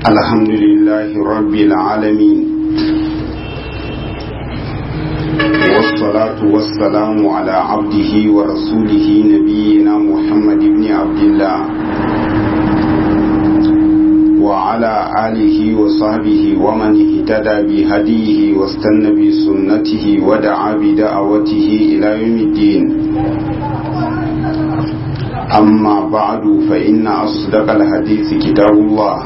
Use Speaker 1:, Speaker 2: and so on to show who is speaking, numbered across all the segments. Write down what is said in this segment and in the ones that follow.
Speaker 1: الحمد لله رب العالمين والصلاة والسلام على عبده ورسوله نبينا محمد بن عبد الله وعلى آله وصحبه ومن اهتدى بهديه واستنى بسنته ودعا بدعوته إلى يوم الدين أما بعد فإن أصدق الحديث كتاب الله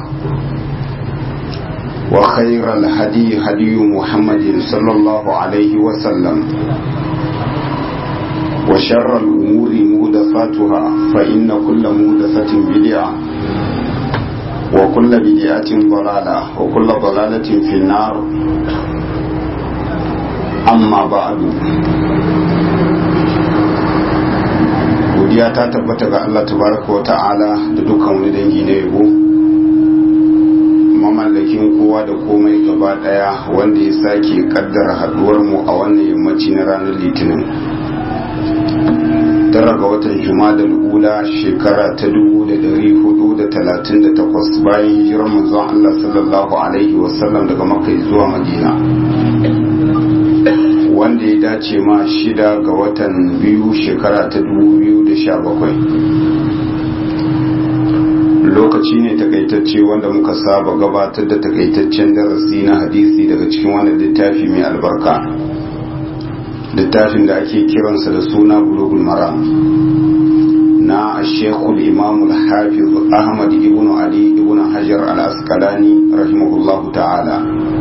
Speaker 1: وخير الهدي هدي محمد صلى الله عليه وسلم وشر الأمور مودثاتها فإن كل مودثة بدعة وكل بدعة ضلالة وكل ضلالة في النار أما بعد godiya ta tabbata ga Allah tabaraka wa ta'ala da dukkan wani dangi na yabo mamallakin kowa da komai gaba daya wanda ya sake kaddara haduwar mu a wannan yammaci na ranar litinin tara ga watan da ula shekara ta 1438 bayan hijirar manzon Allah sallallahu alaihi wasallam daga makka zuwa madina wanda ya dace ma shida ga watan biyu shekara ta 2017 lokaci ne takaitacce wanda muka saba gabatar da takaitaccen darasi na hadisi daga cikin wannan littafi mai albarka littafin da ake kiransa da suna bulugul maram na shekul imamul hafiz ahmad ibn ali ibn hajar al-asqalani rahimahullahu ta'ala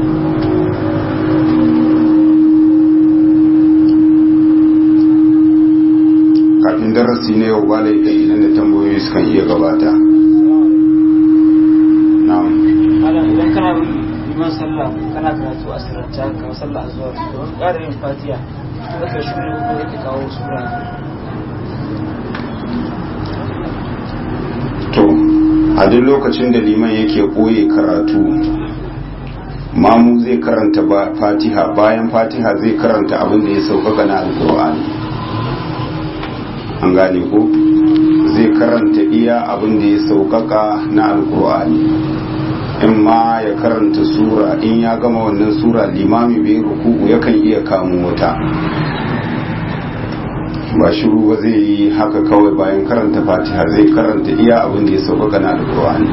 Speaker 1: kafin darasi na yau ba laifi idan da tambayoyi sukan iya gabata na'am
Speaker 2: idan kana liman sallah kana karatu a sirranta kamar sallah a zuwa don ƙara yin fatiya da ka shi ne ko ka kawo sura
Speaker 1: to a duk lokacin da liman yake ɓoye karatu mamu zai karanta fatiha bayan fatiha zai karanta abin da ya sauƙaƙa na alƙur'ani an gane ko zai karanta iya abin da ya sauƙaƙa na alƙur'ani in ma ya karanta sura in ya gama wannan sura limami bai ruku'u yakan iya kamo wata ba shiru ba zai yi haka kawai bayan karanta fatiha zai karanta iya abin da ya sauƙaƙa na alƙur'ani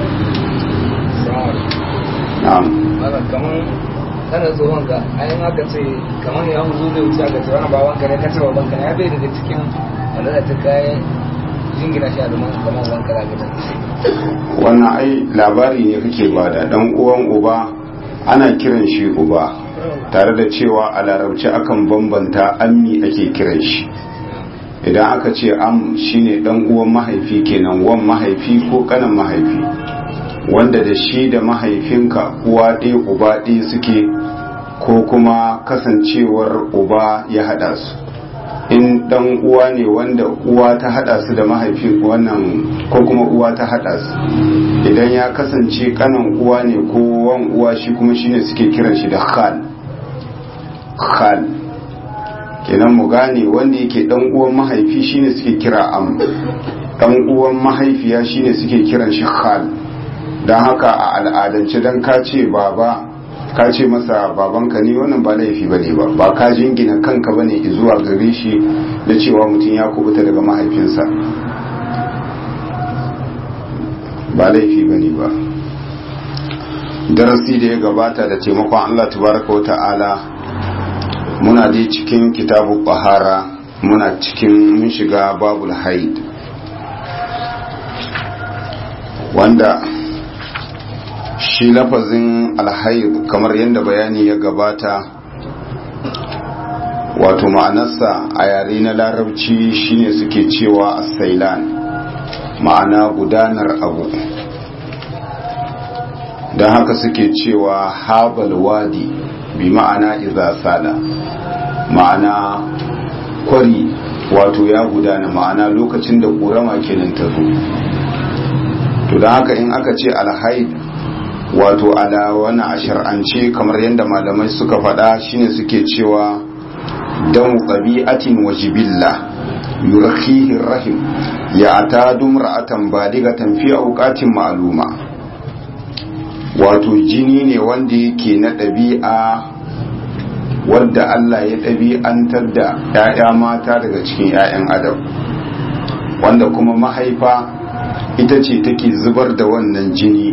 Speaker 1: na'am
Speaker 3: kamar kana tsohon ka ayin haka ce kamar ya huzu zai wuce ga tsohon baban ka ne ka ce baban ka ya bai daga cikin wanda da ta kayan jingina shi a domin kamar wanka da gidan
Speaker 1: wannan ai labari ne kake bada dan uwan uba ana kiran shi uba tare da cewa a larabci akan bambanta ammi ake kiran shi idan aka ce am shine dan uwan mahaifi kenan wan mahaifi ko kanan mahaifi wanda da shi da mahaifinka uwa ɗaya uba ɗaya suke ko kuma kasancewar uba ya haɗa su in dan uwa ne wanda uwa ta hada su da mahaifin wannan ko kuma uwa ta hada su idan ya kasance kanan uwa ne ko wan uwa shi kuma shine suke kiran shi da khal khal kenan mu gane wanda yake dan uwan mahaifi shine suke kira am dan uwan mahaifiya shine suke kiran shi khal dan haka a al'adance dan ka ce baba ka ce masa babanka ne wannan ba laifi ba ne ba ba ka jingina kanka ba ne zuwa gare shi da cewa mutum ya kubuta daga mahaifinsa ba laifi ba ne ba darasi da ya gabata da taimakon allah tabaraka wa ta'ala muna dai cikin kitabu bahara muna cikin mun shiga babul haid wanda shi lafazin alhaid kamar yadda bayani ya gabata wato ma'anarsa a yare na larabci shine suke cewa asailan ma'ana gudanar abu don haka suke cewa habal wadi bi ma'ana iza sala ma'ana kwari wato ya gudana ma'ana lokacin da ƙorama kenan ta zo to don haka in aka ce alhaid wato ala wani a shar'ance kamar yadda malamai suka faɗa shine suke cewa dan ɗabi'atin wa jibilla yurkihi rahim ya ta dumra'atan baligatan fi auqatin ma'luma wato jini ne wanda yake na ɗabi'a wadda Allah ya ɗabi'antar da 'ya'ya mata daga cikin 'ya'yan adam wanda kuma mahaifa ita ce take zubar da wannan jini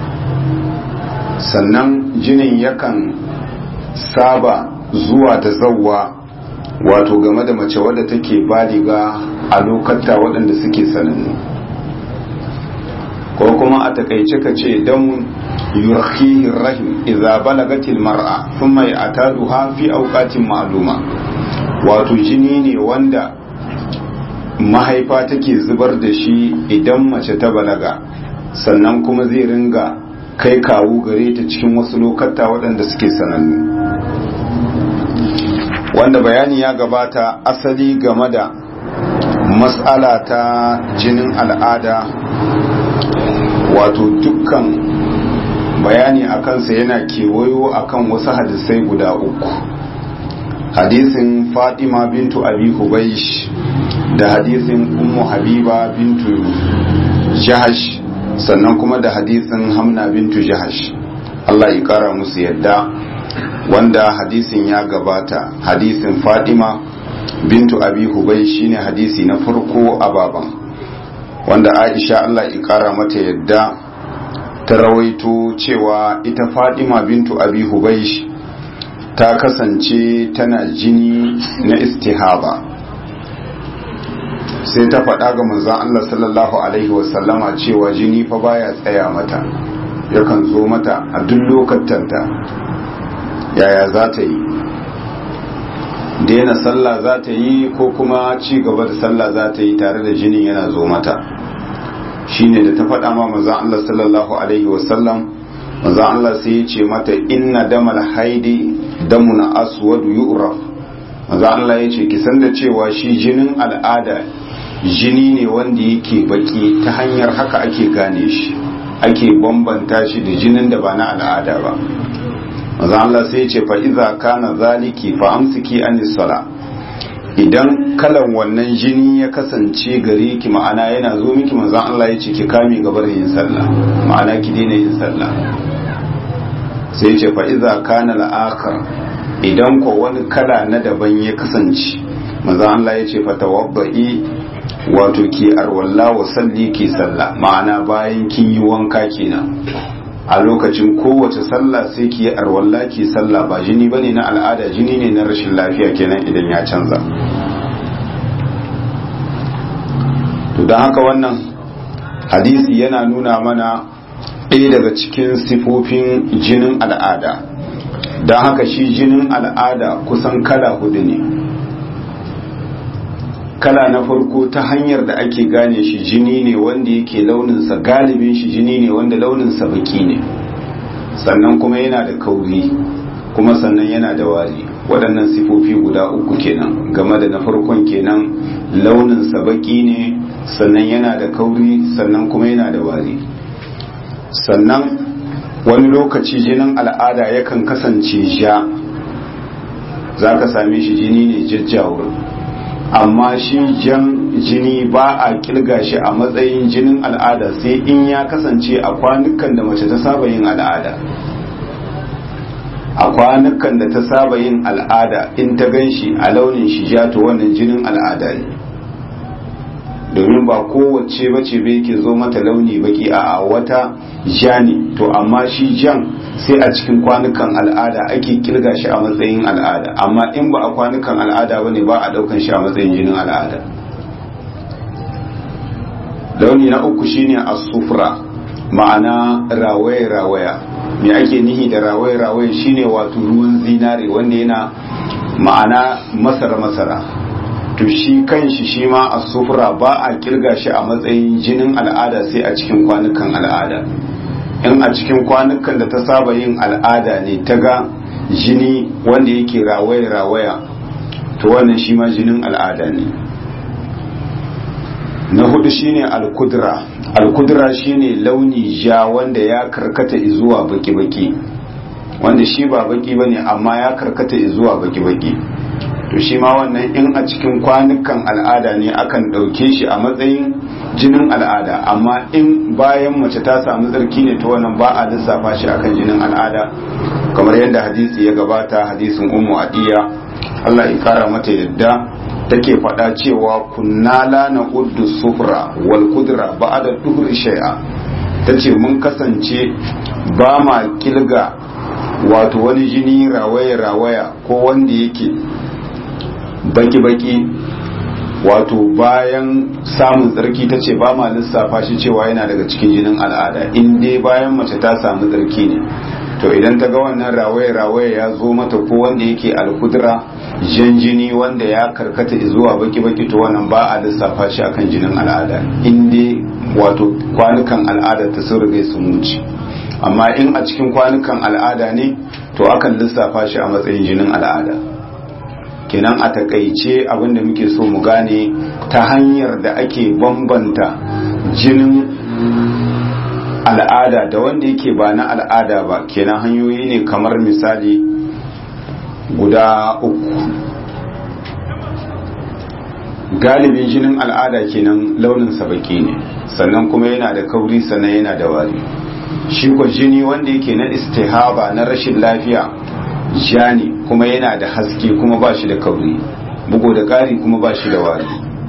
Speaker 1: sannan jinin yakan saba zuwa da zawwa wato game da mace wadda take baliga a lokata waɗanda suke sanannu ko kuma a takaice ka ce don yurkihin rahim idza balagatil mar'a thumma ya'taduha fi awqatin ma'luma wato jini ne wanda mahaifa take zubar da shi idan mace ta balaga sannan kuma zai ringa kai kawu gare ta cikin wasu lokata waɗanda suke sanannu wanda bayani ya gabata asali game da matsala ta jinin al'ada wato dukkan bayani a kansa yana kewayo akan wasu hadisai guda uku hadisin fatima bintu abi hubaish da hadisin ummu habiba bintu jahash sannan kuma da hadisin hamna bintu jahash Allah ya kara musu yadda wanda hadisin ya gabata hadisin fatima bintu abi hubai shine hadisi na farko a baban wanda aisha Allah ya kara mata yadda ta rawaito cewa ita fatima bintu abi hubai ta kasance tana jini na istihaba sai ta faɗa ga manzon Allah sallallahu alaihi wasallama cewa jini fa baya tsaya mata yakan zo mata a duk lokatanta yaya za ta yi daina sallah za ta yi ko kuma ci gaba da sallah za ta yi tare da jinin yana zo mata shine da ta faɗa ma manzon Allah sallallahu alaihi wasallam manzon Allah sai ya ce mata inna damal haidi damun aswad yu'raf manzon Allah ya ce ki san da cewa shi jinin al'ada jini ne wanda yake baki ta hanyar haka ake gane shi ake bambanta shi da jinin da ba na al'ada ba manzon Allah sai ya ce fa iza kana zaliki fa amsiki anis sala idan kalan wannan jini ya kasance gare ki ma'ana yana zo miki manzon Allah ya ce ki kame gabar yin sallah ma'ana ki daina yin sallah sai ya ce fa iza kana al-akhar idan ko wani kala na daban ya kasance manzon Allah ya ce fa tawaddi wato ki arwalla wa salli ki sallah ma'ana bayan kin yi wanka kenan a lokacin kowace sallah sai ki yi arwalla ki sallah ba jini bane na al'ada jini ne na rashin lafiya kenan idan ya canza to don haka wannan hadisi yana nuna mana ɗaya daga cikin sifofin jinin al'ada don haka shi jinin al'ada kusan kala hudu ne kala na farko ta hanyar da ake gane shi jini ne wanda yake launinsa galibin shi jini ne wanda launinsa baki ne sannan kuma yana da kauri kuma sannan yana da wari waɗannan sifofi guda uku kenan game da na farkon kenan launinsa baki ne sannan yana da kauri sannan kuma yana da wari sannan wani lokaci jinin al'ada yakan kasance ja za ka same shi jini ne jajjawur amma shi jan jini ba a kilga shi a matsayin jinin al'ada sai in ya kasance a kwanukan da mace ta saba yin al'ada a kwanukan da ta saba yin al'ada in ta gan shi a launin shi ja to wannan jinin al'ada ne domin ba kowace bace bai ke zo mata launi baki a wata ja ne to amma shi jan sai a cikin kwanukan al'ada ake kirga shi a matsayin al'ada amma in ba a kwanukan al'ada ba ne ba a daukan shi a matsayin jinin al'ada launi na uku shine as-sufra ma'ana rawaye rawaya me ake nihi da rawaye rawaye shine wato ruwan zinare wanda yana ma'ana masara masara to shi kanshi shi ma as-sufra ba a kirga shi a matsayin jinin al'ada sai a cikin kwanukan al'ada in a cikin kwanukan da ta saba yin al'ada ne ta ga jini wanda yake rawaya-rawaya to wannan shi ma jinin al'ada ne na hudu shine al-kudra al-kudra shine launi ja wanda ya karkata zuwa baki-baki wanda shi ba baki bane amma ya karkata zuwa baki-baki to shi ma wannan in a cikin kwanukan al'ada ne akan ɗauke shi a matsayin jinin al'ada amma in bayan mace ta samu tsarki ne ta wannan ba a lissafa shi akan jinin al'ada kamar yadda hadisi ya gabata hadisin ummu adiya Allah ya kara mata yadda take faɗa cewa kunna la na uddu sufra wal kudra ba'da duhri shay'a tace mun kasance ba ma kilga wato wani jini rawaya rawaya ko wanda yake baki baki wato bayan samun tsarki ta ce ba ma lissafa shi cewa yana daga cikin jinin al'ada in dai bayan mace ta samu tsarki ne to idan ta ga wannan rawaye rawaye ya zo mata ko wanda yake alkudura jan jini wanda ya karkata zuwa baki baki to wannan ba a lissafa shi akan jinin al'ada in dai wato kwanukan al'ada ta sun riga sun wuce amma in a cikin kwanukan al'ada ne to akan lissafa shi a matsayin jinin al'ada kenan a takaice abinda muke so mu gane ta hanyar da ake bambanta jinin al'ada da wanda yake ba na al'ada ba kenan hanyoyi ne kamar misali guda uku galibin jinin al'ada kenan launin baki ne sannan kuma yana da kauri sannan yana da wari shi ko jini wanda yake na istihaba na rashin lafiya ja ne kuma yana da haske kuma ba shi da kauri bugu da ƙari kuma ba shi da wari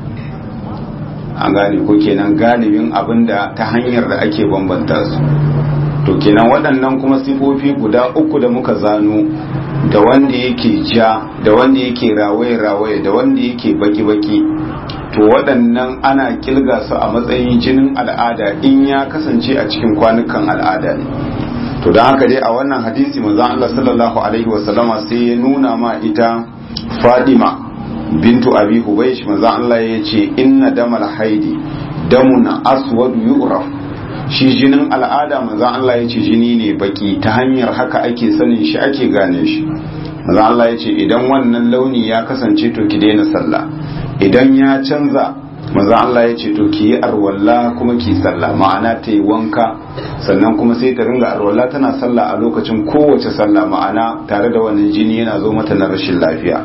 Speaker 1: an gane ko kenan galibin abinda ta hanyar da ake bambanta su to kenan waɗannan kuma sifofi guda uku da muka zano da wanda yake ja da wanda yake rawaye-rawaye da wanda yake baki-baki to waɗannan ana kilga su a matsayin jinin al'ada in ya kasance a cikin kwanukan al'ada ne to don haka dai a wannan hadisi manzon Allah sallallahu alaihi wasallama sai ya nuna ma ita Fadima bintu Abi Hubaysh manzon Allah ya ce inna damal haidi damun aswad yu'raf shi jinin al'ada manzon Allah ya ce jini ne baki ta hanyar haka ake sanin shi ake gane shi manzon Allah ya ce idan wannan launi ya kasance to ki daina sallah idan ya canza maza Allah ya ce to ki yi arwalla kuma ki sallah ma'ana ta yi wanka sannan kuma sai ta ringa arwalla tana sallah a lokacin kowace sallah ma'ana tare da wannan jini yana zo mata na rashin lafiya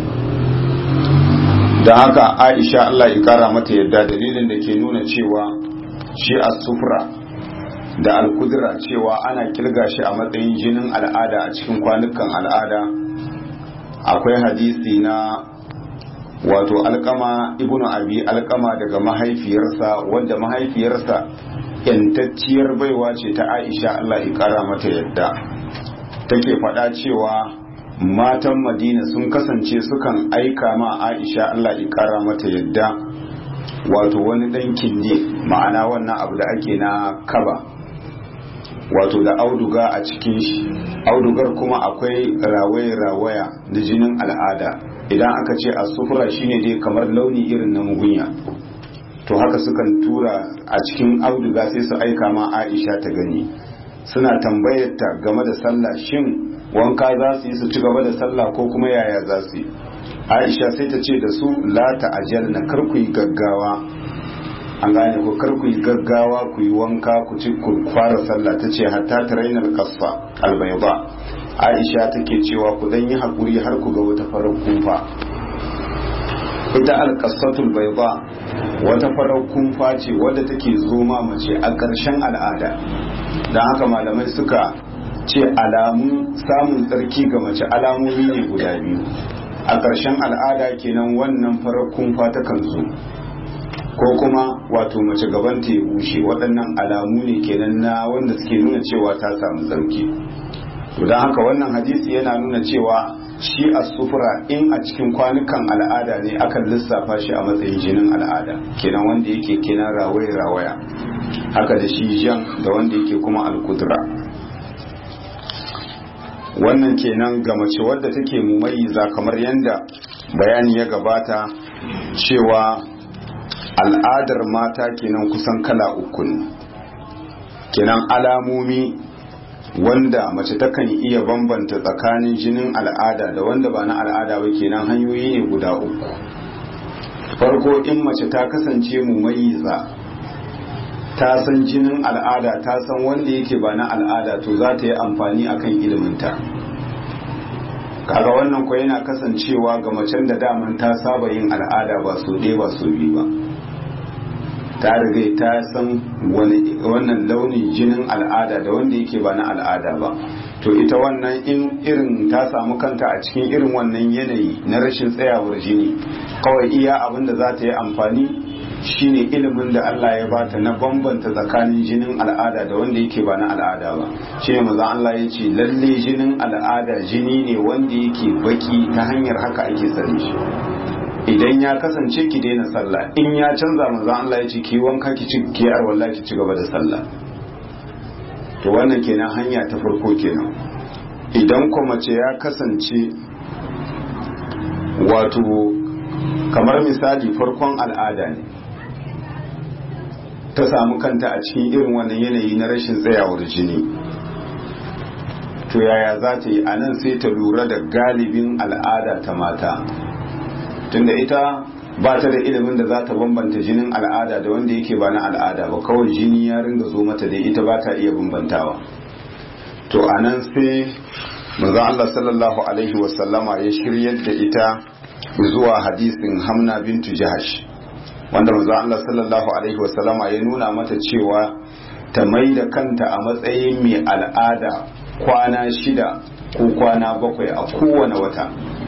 Speaker 1: don haka aisha Allah ya kara mata yadda dalilin da ke nuna cewa shi a sufra da alkudura cewa ana kirga shi a matsayin jinin al'ada a cikin kwanukan al'ada akwai hadisi na wato alkama ibnu abi alkama daga mahaifiyarsa wanda mahaifiyarsa yantacciyar baiwa ce ta aisha Allah ya kara mata yadda take faɗa cewa matan madina sun kasance sukan aika ma aisha Allah ya kara mata yadda wato wani ɗan kindi ma'ana wannan abu da ake na kaba wato da auduga a cikin shi audugar kuma akwai rawaya-rawaya da jinin al'ada idan aka ce a sufura shine dai kamar launi irin na mugunya to haka sukan tura a cikin auduga sai su aika ma aisha ta gani suna tambayar ta game da sallah shin wanka za su yi su ci gaba da sallah ko kuma yaya za su yi aisha sai ta ce da su la ta ajal na kar ku yi gaggawa an gane ku kar ku yi gaggawa ku yi wanka ku ci ku fara sallah ta ce hatta ta rainar kasa albayba aisha take cewa ku dan yi hakuri har ku ga wata farar kumfa ita alƙasatul bayda wata farar kumfa ce wadda take zoma mace a ƙarshen al'ada don haka malamai suka ce alamun samun tsarki ga mace alamomi ne guda biyu a ƙarshen al'ada kenan wannan farar kumfa ta kan zo ko kuma wato mace gaban ta ya bushe waɗannan alamu ne kenan na wanda suke nuna cewa ta samu tsarki to don haka wannan hadisi yana nuna cewa shi a sufura in a cikin kwanukan al'ada ne akan lissafa shi a matsayin jinin al'ada kenan wanda yake kenan rawaya rawaya haka da shi jan da wanda yake kuma alkudura wannan kenan ga mace wadda take mumayyiza kamar yadda bayani ya gabata cewa al'adar mata kenan kusan kala uku ne kenan alamomi wanda mace takan iya bambanta tsakanin jinin al'ada da wanda ba na al'ada ba kenan hanyoyi ne guda uku farko in mace ta kasance mumayyiza ta san jinin al'ada ta san wanda yake ba na al'ada to za ta yi amfani akan iliminta kaga wannan ko yana kasancewa ga macen da daman ta saba yin al'ada ba so ɗaya ba so biyu ba ta riga ta san wannan launin jinin al'ada da wanda yake ba na al'ada ba to ita wannan in irin ta samu kanta a cikin irin wannan yanayi na rashin tsayawar jini kawai iya abin da za ta yi amfani shine ilimin da Allah ya bata na bambanta tsakanin jinin al'ada da wanda yake ba na al'ada ba shi ne maza Allah ya ce lalle jinin al'ada jini ne wanda yake baki ta hanyar haka ake sani shi idan ya kasance ki daina sallah in ya canza maza Allah ya ce ki wanka ki ci ki arwalla ki ci gaba da sallah to wannan kenan hanya ta farko kenan idan kuma mace ya kasance wato kamar misali farkon al'ada ne ta samu kanta a cikin irin wannan yanayi na rashin tsayawar jini to yaya za ta yi a nan sai ta lura da galibin al'ada ta mata tunda ita ba ta da ilimin da za ta bambanta jinin al'ada da wanda yake ba na al'ada ba kawai jini ya ringa zo mata da ita ba ta iya bambantawa to a nan sai manzon Allah sallallahu alaihi wasallama ya shiryar da ita zuwa hadisin hamna bintu jahash wanda manzo Allah sallallahu alaihi wasallama ya nuna mata cewa ta mai da kanta a matsayin mai al'ada kwana shida ko kwana bakwai a kowane wata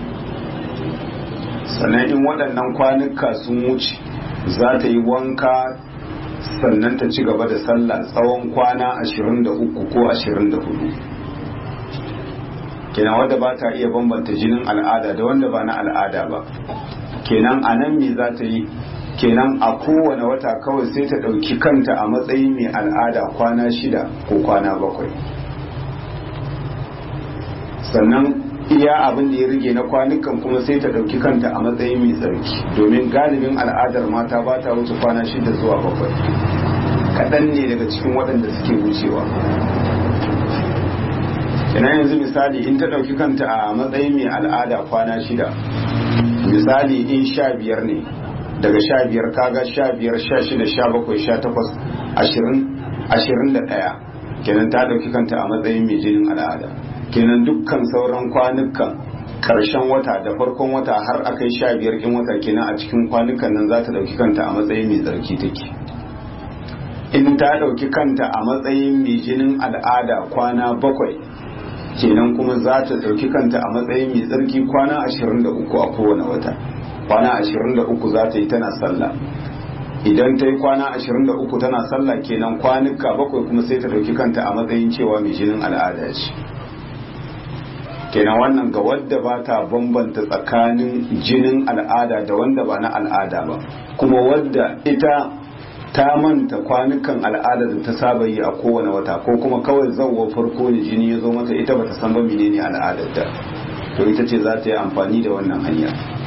Speaker 1: sannan in waɗannan kwanuka sun wuce za ta yi wanka sannan ta ci gaba da sallah tsawon kwana 23 ko 24 kenan wadda ba ta iya bambanta jinin al'ada da wanda ba na al'ada ba kenan a nan me za ta yi kenan a kowane wata kawai sai ta ɗauki kanta a matsayin mai al'ada kwana shida ko kwana bakwai sannan iya abin da ya rage na kwanukan kuma sai ta ɗauki kanta a matsayin mai tsarki domin galibin al'adar mata ba ta wuce kwana shida zuwa bakwai kaɗan ne daga cikin waɗanda suke wucewa kenan yanzu misali in ta ɗauki kanta a matsayin mai al'ada kwana shida misali in sha biyar ne daga sha biyar kaga sha biyar sha shida sha bakwai sha takwas ashirin ashirin da ɗaya kenan ta ɗauki kanta a matsayin mai jinin al'ada kenan dukkan sauran kwanukan karshen wata da farkon wata har akai sha biyar in wata kenan a cikin kwanukan nan za ta ɗauki kanta a matsayin mai tsarki take in ta ɗauki kanta a matsayin mai jinin al'ada kwana bakwai kenan kuma za ta ɗauki kanta a matsayin mai tsarki kwana ashirin da uku a kowane wata kwana ashirin da uku za ta yi tana sallah idan ta yi kwana ashirin da uku tana sallah kenan kwanuka bakwai kuma sai ta ɗauki kanta a matsayin cewa mai jinin al'ada ce kenan wannan ga wadda ba ta bambanta tsakanin jinin al'ada da wanda ba na al'ada ba kuma wadda ita ta manta kwanukan al'ada da ta saba yi a kowane wata ko kuma kawai zauwa farko ne jini ya zo mata ita bata san ba menene al'adar ta to ita ce za ta yi amfani da wannan hanya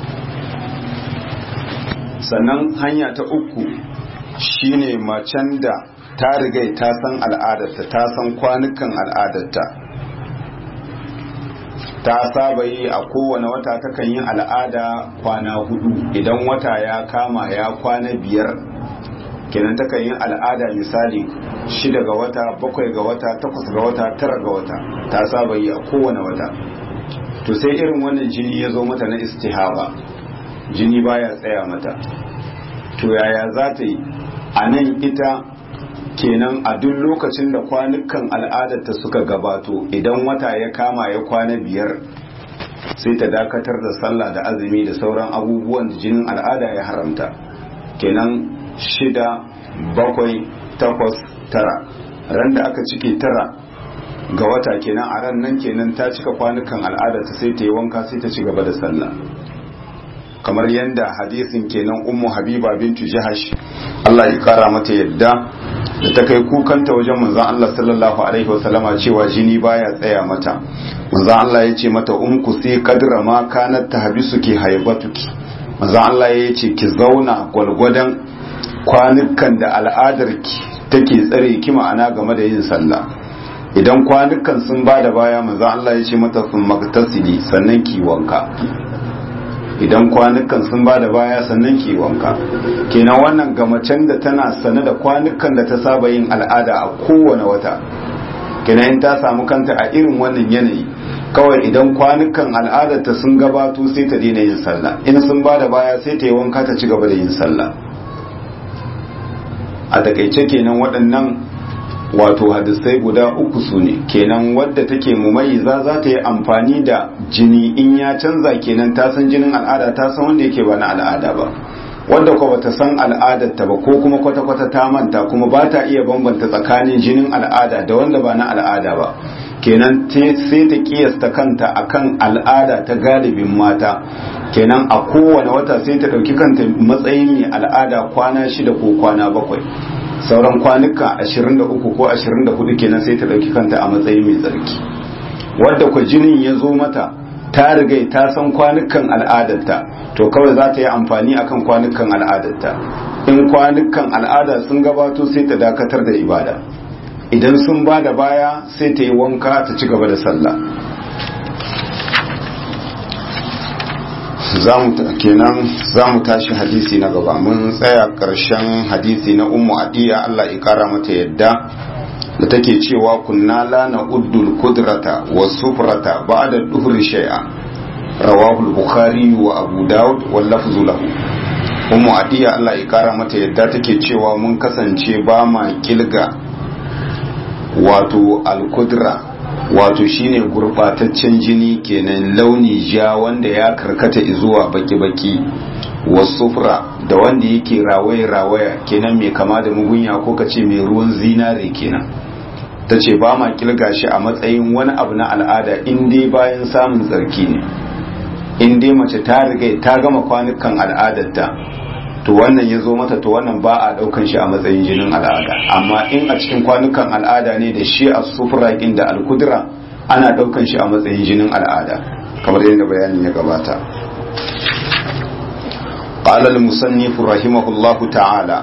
Speaker 1: sannan hanya ta uku shine macen da ta riga ta san al'adarta ta san kwanukan al'adarta ta saba yi a kowane wata takan yi al'ada kwana hudu idan wata ya kama ya kwana biyar kenan takan yi al'ada misali shida ga wata bakwai ga wata takwas ga wata tara ga wata ta saba yi a kowane wata to sai irin wannan jini ya zo mata na istihaba jini baya tsaya mata to yaya za ta yi a nan ita kenan a duk lokacin da kwanukan al'adarta suka gabato idan wata ya kama ya kwana biyar sai ta dakatar da sallah da azumi da sauran abubuwan da jinin al'ada ya haramta kenan shida bakwai takwas tara ran da aka cike tara ga wata kenan a ran nan kenan ta cika kwanukan al'adarta sai ta yi wanka sai ta ci gaba da sallah kamar yadda hadisin kenan ummu habiba bintu jahash Allah ya kara mata yadda da ta kai kukanta wajen manzon Allah sallallahu alaihi wasallama cewa jini baya tsaya mata manzon Allah ya ce mata umku sai kadra ma kanat tahbisuki haibatuki manzon Allah ya ce ki zauna gwalgwadan kwanukan da al'adarki take tsare ki ma'ana game da yin sallah idan kwanukan sun bada baya manzon Allah ya ce mata sun magtasili sannan ki wanka idan kwanukan sun ba da baya sannan ki wanka kenan wannan ga macen da tana sane da kwanukan da ta saba yin al'ada a kowane wata kenan in ta samu kanta a irin wannan yanayi kawai idan kwanukan al'adarta sun gabato sai ta daina yin sallah in sun ba da baya sai ta yi wanka ta ci gaba da yin sallah a takaice kenan waɗannan wato hadisai guda uku su ne kenan wadda take mumayiza za ta yi amfani da jini in ya canza kenan ta san jinin al'ada ta san wanda yake ba na al'ada ba wadda ko bata san al'adarta ba ko kuma kwata-kwata ta manta kuma ba ta iya bambanta tsakanin jinin al'ada da wanda ba na al'ada ba kenan sai ta kiyasta kanta akan al'ada ta galibin mata kenan a kowane wata sai ta ɗauki kanta matsayin mai al'ada kwana shida ko kwana bakwai sauran kwanuka 23 ko 24 kenan sai ta ɗauki kanta a matsayin mai tsarki wadda kwa jinin ya zo mata ta rigai ta san kwanukan al'adarta to kawai za ta yi amfani akan kwanukan al'adarta in kwanukan al'ada sun gabato sai ta dakatar da ibada idan sun ba da baya sai ta yi wanka ta ci gaba da sallah kenan za mu tashi hadisi na gaba mun tsaya ƙarshen hadisi na ummu adiya Allah ya kara mata yadda da take cewa kunna la na uddul kudrata wa sufrata ba'da duhri shay'a rawahu al-bukhari wa abu daud wal lafzu lahu ummu adiya Allah ya kara mata yadda take cewa mun kasance ba ma kilga wato al-kudra wato shine gurbataccen jini kenan launi ja wanda ya karkata zuwa baki-baki wasufra da wanda yake rawaya-rawaya kenan mai kama da mugunya ko kace mai ruwan zinare kenan ta ce ba ma kilga shi a matsayin wani abu na al'ada in dai bayan samun tsarki ne in dai mace ta riga ta gama kwanukan al'adarta to wannan ya zo mata to wannan ba a daukan shi a matsayin jinin al'ada amma in a cikin kwanukan al'ada ne da shi a sufurakin da alkudura ana daukan shi a matsayin jinin al'ada kamar yadda bayanin ya gabata قال المصنف رحمه الله تعالى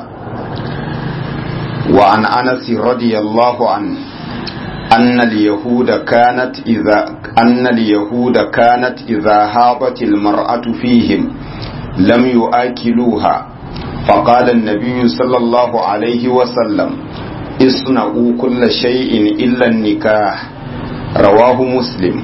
Speaker 1: وعن أنس رضي الله عنه أن اليهود كانت إذا أن اليهود كانت إذا هابت المرأة فيهم لم يؤكلوها فقال النبي صلى الله عليه وسلم اصنعوا كل شيء إلا النكاح رواه مسلم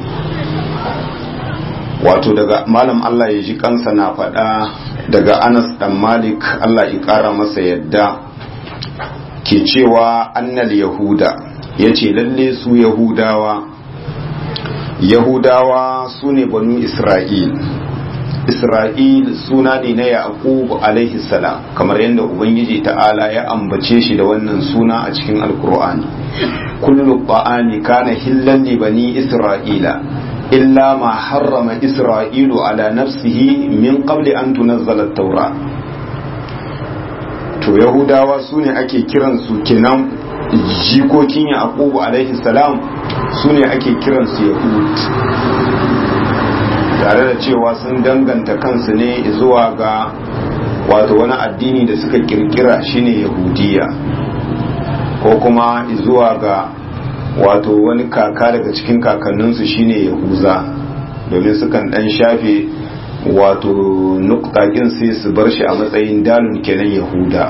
Speaker 1: wato daga malam Allah ya ji kansa na faɗa daga Anas dan Malik Allah ya ƙara masa yadda ke cewa annal yahuda ya ce lalle su yahudawa yahudawa su ne banu isra'il isra'il suna ne na yaqub alaihi salam kamar yadda ubangiji ta'ala ya ambace shi da wannan suna a cikin alkur'ani kullu ta'ami kana hillan li bani isra'ila illa ma harrama isra'ilu ala nafsihi min qabli an tunazzala at-taura to yahudawa su ne ake kiransu kenan jikokin yaqubu alaihi salam su ne ake kiransu yahud tare da cewa sun danganta kansu ne zuwa ga wato wani addini da suka kirkira shine yahudiya ko kuma zuwa ga wato wani kaka daga cikin kakanninsu shine yahuza domin sukan dan shafe wato nuktakin sai su bar shi a matsayin dalun kenan yahuda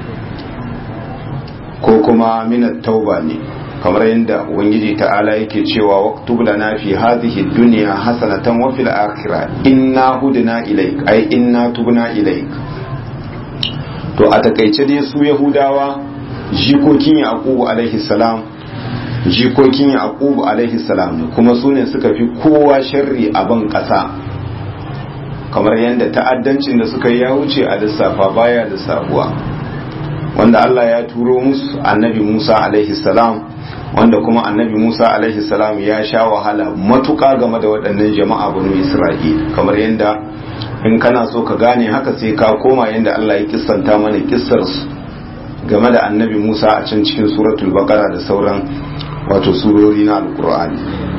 Speaker 1: ko kuma minat tauba ne kamar yadda ubangiji ta'ala yake cewa waktub lana fi hadhihi dunya hasanatan wa fil akhirah inna hudna ilaik ay inna tubna ilaik to a takaice dai su yahudawa jikokin yaqubu alaihi salam jikokin yaqubu alaihi salam kuma su ne suka fi kowa sharri a ban kasa kamar yadda ta'addancin da suka yi ya wuce a lissafa baya lissafuwa wanda Allah ya turo musu annabi Musa alaihi salam wanda kuma annabi Musa alaihi salam ya sha wahala matuƙa game da waɗannan jama'a banu Isra'il kamar yadda in kana so ka gane haka sai ka koma yadda Allah ya kissanta mana kissar su game da annabi Musa a can cikin suratul baqara da sauran wato surori na alqur'ani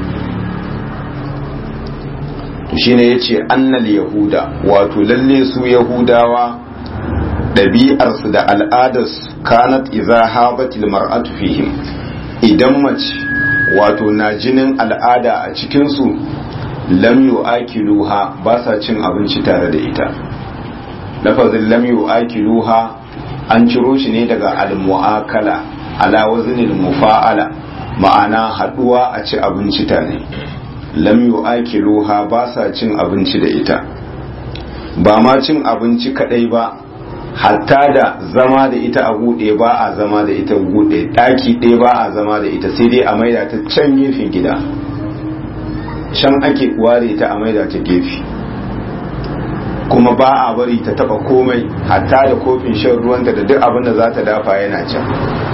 Speaker 1: to shine yace annal yahuda wato lalle su yahudawa ɗabi'arsu da al'adarsu kanat iza habatil mar'atu fihim idan mace wato na jinin al'ada a cikinsu lam yu'akiluha ba sa cin abinci tare da ita lafazin lam yu'akiluha an ciro shi ne daga al-mu'akala ala waznil mufa'ala ma'ana haduwa a ci abinci tare lam yu'akiluha ba sa cin abinci da ita ba ma cin abinci kadai ba hatta da zama da ita a gude ba a zama da ita gude daki ɗaya ba a zama da ita sai dai a maida ta can gefen gida can ake ware ta a maida ta gefe kuma ba a bari ta taba komai hatta da kofin shan ruwanta da duk abin da za ta dafa yana can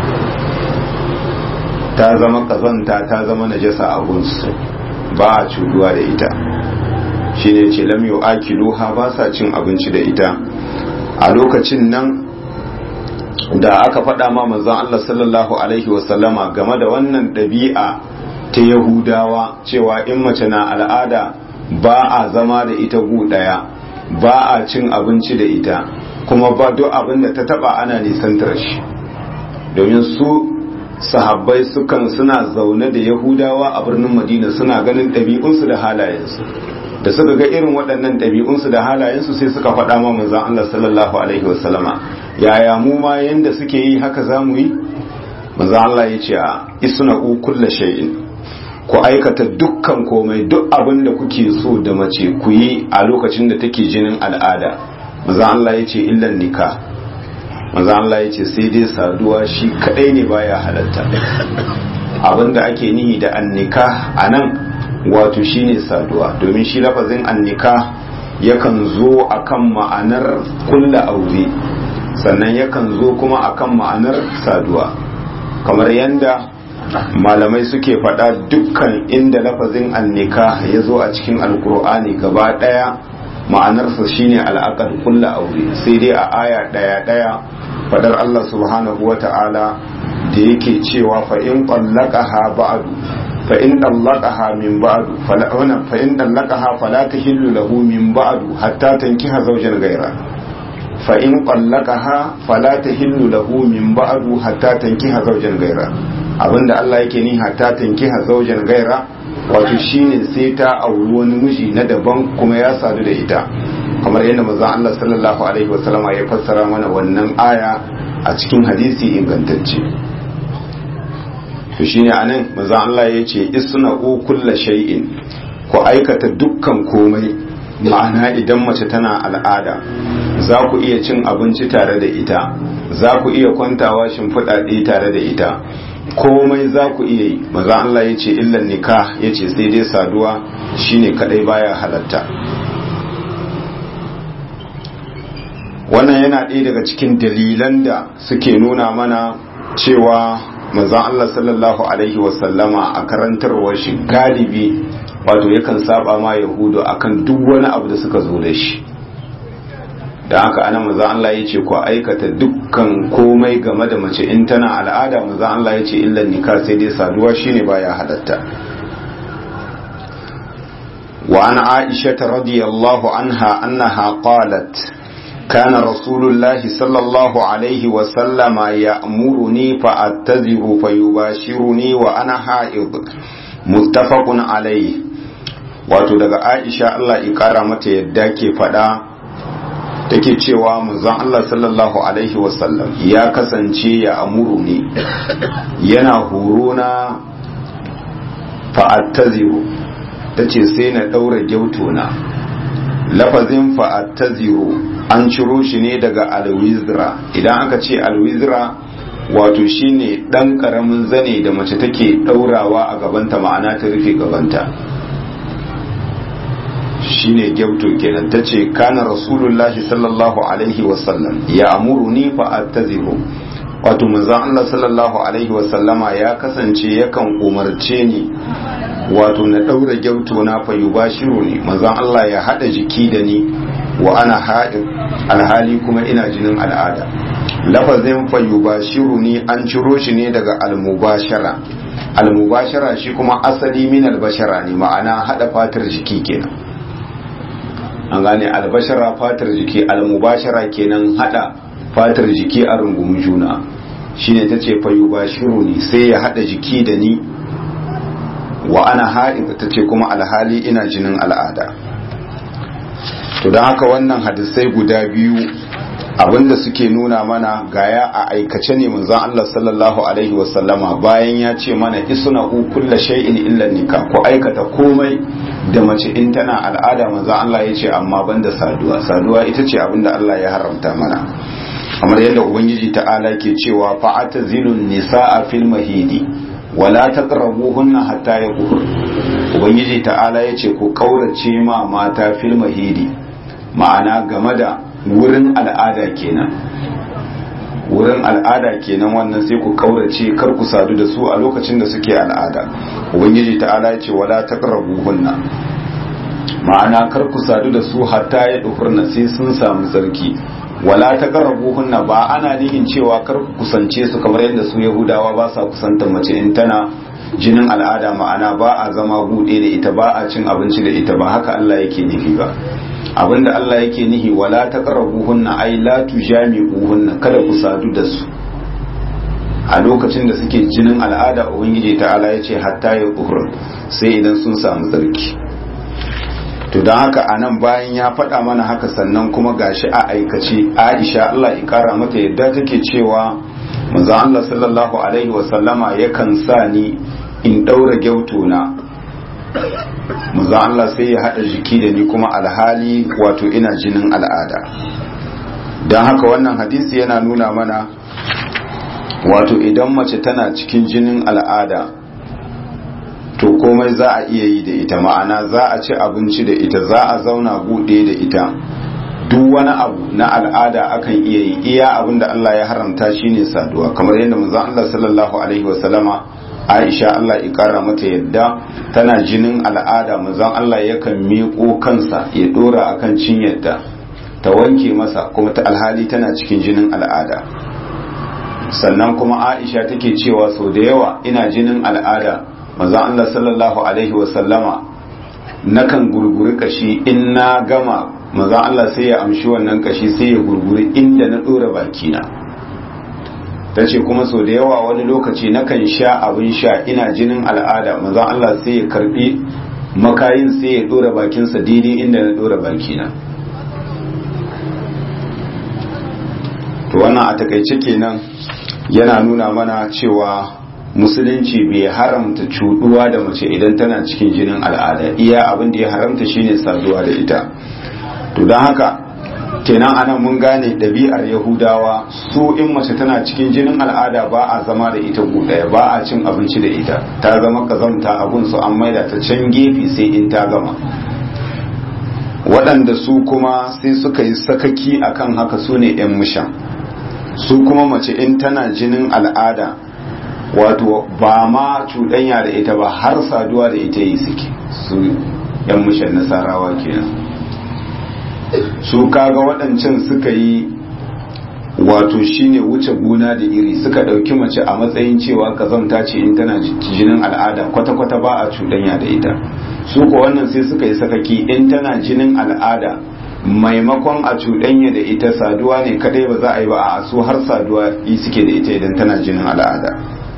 Speaker 1: ta zama kazanta ta zama najasa a gunsu ba a cuduwa da ita shi ne ce lam yu'akiluha ba sa cin abinci da ita a lokacin nan da aka faɗa ma manzon Allah sallallahu alaihi wasallama game da wannan ɗabi'a ta yahudawa cewa in mace na al'ada ba a zama da ita gu ɗaya ba a cin abinci da ita kuma ba duk abin da ta taba ana nisantar shi domin su sahabbai sukan suna zaune da yahudawa a birnin madina suna ganin ɗabi'unsu da halayensu da suka ga irin waɗannan ɗabi'unsu da halayensu sai suka faɗa ma manzon Allah sallallahu alaihi wasallama yaya mu ma yanda suke yi haka za mu yi manzon Allah ya ce a isna kulla shay'in ku aikata dukkan komai duk abin da kuke so da mace ku yi a lokacin da take jinin al'ada manzon Allah ya ce illan nikah manzo Allah ya ce sai dai saduwa shi kadai ne baya halatta abinda ake nihi da annika anan wato shine saduwa domin shi lafazin annika yakan zo akan ma'anar kulla aure sannan yakan zo kuma akan ma'anar saduwa kamar yanda malamai suke faɗa dukkan inda lafazin annika ya zo a cikin alkur'ani gaba ɗaya ma'anarsa shine al'aqal kulla aure sai dai a aya ɗaya ɗaya fadar Allah subhanahu wa ta'ala da yake cewa fa in qallaqaha ba'du fa in dallaqaha min ba'du fala fa in dallaqaha fala tahillu lahu min ba'du hatta tankiha zawjan ghayra fa in qallaqaha fala tahillu lahu min ba'du hatta tankiha zawjan ghayra abinda Allah yake ni hatta tankiha zawjan ghayra wato shine sai ta auri wani miji na daban kuma ya sadu da ita kamar yadda manzon Allah sallallahu alaihi wasallam ya fassara mana wannan aya a cikin hadisi ingantacce to shine anan manzon Allah ya ce isna kulla shay'in ku aikata dukkan komai ma'ana idan mace tana al'ada za ku iya cin abinci tare da ita za ku iya kwantawa shimfiɗa ɗaya tare da ita komai za ku iya yi maza Allah ya ce illan nikah ya ce sai dai saduwa shine kadai baya halatta wannan yana ɗaya daga cikin dalilan da suke nuna mana cewa manzon Allah sallallahu alaihi wasallama a karantarwar shi galibi wato yakan saba ma yahudu akan duk wani abu da suka zo da shi da haka ana maza Allah ya ce ku aikata dukkan komai game da mace in tana al'ada maza Allah ya ce illan nika sai dai saduwa shine baya halatta wa an aisha radiyallahu anha annaha qalat كان رسول الله صلى الله عليه وسلم يأمرني فأتذر فيباشرني وأنا حائض متفق عليه wato daga Aisha Allah ya kara mata yadda ke faɗa take cewa manzon Allah sallallahu alaihi wasallam ya kasance ya amuru ne yana horo na fa'attaziru ta ce sai na ɗaura gyautona lafazin fa'attaziru an ciro shi ne daga alwizra idan aka ce alwizra wato shine ɗan ƙaramin zane da mace take ɗaurawa a gabanta ma'ana ta rufe gabanta shine gyauto kenan ta ce kana rasulullahi sallallahu alaihi wasallam ya amuru ni fa attaziru wato manzon Allah sallallahu alaihi wasallama ya kasance yakan umarce ni wato na daura gyauto na fa yubashiru ni manzon Allah ya hada jiki da ni wa ana haɗin alhali kuma ina jinin al'ada lafazin fa yubashiru ni an ciro shi ne daga almubashara almubashara shi kuma asali min albashara ne ma'ana hada fatar jiki kenan an gane albashara fatar jiki almubashara kenan hada fatar jiki a rungumin juna shine ta ce fayu bashiru ni sai ya hada jiki da ni wa ana haɗin ta ce kuma alhali ina jinin al'ada to don haka wannan hadisai guda biyu abinda suke nuna mana gaya a aikace ne manzon Allah sallallahu alaihi wasallama bayan ya ce mana isna kulla shay'in illa nikah ko aikata komai da mace in tana al'ada manzon Allah ya ce amma banda saduwa saduwa ita ce abinda Allah ya haramta mana kamar yadda ubangiji ta'ala ke cewa fa'ata zilun nisa'a fil mahidi wala taqrabuhunna hatta yaqur ubangiji ta'ala ya ce ku kaurace ma mata fil mahidi ma'ana game da wurin al'ada kenan wurin al'ada kenan wannan sai ku kaurace kar ku sadu da su a lokacin da suke al'ada ubangiji ta'ala ya ce wala taqrabuhunna ma'ana kar ku sadu da su hatta ya dufurna sai sun samu sarki wala taqrabuhunna ba ana nihin cewa kar ku kusance su kamar yadda su yahudawa ba sa kusantar mace in tana jinin al'ada ma'ana ba a zama bude da ita ba a cin abinci da ita ba haka Allah yake nufi ba abinda Allah yake nihi wala taqrabuhunna ay la tujami'uhunna kada ku sadu da su a lokacin da suke jinin al'ada ubangiji ta'ala yace hatta ya uhur sai idan sun samu tsarki to don haka anan bayan ya faɗa mana haka sannan kuma gashi a aikace Aisha Allah ya kara mata yadda take cewa manzo Allah sallallahu alaihi wa sallama yakan sa ni in daura gyautona manzo Allah sai ya hada jiki da ni kuma alhali wato ina jinin al'ada don haka wannan hadisi yana nuna mana wato idan mace tana cikin jinin al'ada to komai za a iya yi da ita ma'ana za a ci abinci da ita za a zauna buɗe da ita duk wani abu na al'ada akan iya yi iya abin da Allah ya haramta shine saduwa kamar yadda manzon Allah sallallahu alaihi wasallama Aisha Allah ya kara mata yadda tana jinin al'ada manzon Allah yakan miƙo kansa ya dora akan cinyarta ta wanke masa kuma ta alhali tana cikin jinin al'ada sannan kuma Aisha take cewa sau da yawa ina jinin al'ada manzon Allah sallallahu alaihi wasallama nakan gurguri kashi in na gama manzon Allah sai ya amshi wannan kashi sai ya gurguri inda na dora bakina ta ce kuma sau da yawa wani lokaci nakan sha abin sha ina jinin al'ada manzon Allah sai ya karbi makayin sai ya dora bakinsa daidai inda na dora bakina to wannan a takaice kenan yana nuna mana cewa musulunci bai haramta cuduwa da mace idan tana cikin jinin al'ada iya abin da ya haramta shine saduwa da ita to don haka kenan ana mun gane ɗabi'ar yahudawa su in mace tana cikin jinin al'ada ba a zama da ita ɗaya ba a cin abinci da ita ta zama kazamta abun su an maida ta can gefe sai in ta gama waɗanda su kuma sai suka yi sakaki akan haka su ne 'yan mushan su kuma mace in tana jinin al'ada wato ba ma cuɗanya da ita ba har saduwa da ita yi suke su 'yan mushan nasarawa kenan su kaga waɗancan suka yi wato shine wuce gona da iri suka ɗauki mace a matsayin cewa kazanta ce in tana jinin al'ada kwata-kwata ba a cuɗanya da ita su ko wannan sai suka yi sakaki in tana jinin al'ada maimakon a cuɗanya da ita saduwa ne kadai ba za a yi ba a su har saduwa yi suke da ita idan tana jinin al'ada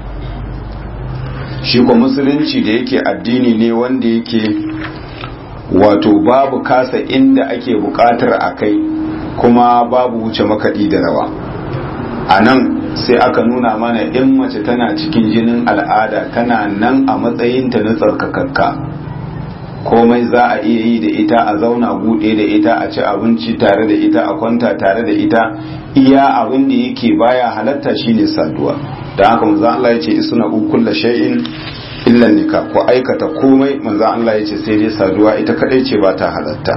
Speaker 1: shi ko musulunci da yake addini ne wanda yake wato babu kasa inda ake bukatar a kai kuma babu wuce makaɗi da rawa a nan sai aka nuna mana in mace tana cikin jinin al'ada tana nan a matsayinta na tsarkakakka komai za a iya yi da ita a zauna buɗe da ita a ci abinci tare da ita a kwanta tare da ita iya abin da yake baya halatta shine saduwa da haka manzo Allah ya ce isuna kullu shay'in illa nika ko aikata komai manzo Allah ya ce sai dai saduwa ita kadai ce ba ta halatta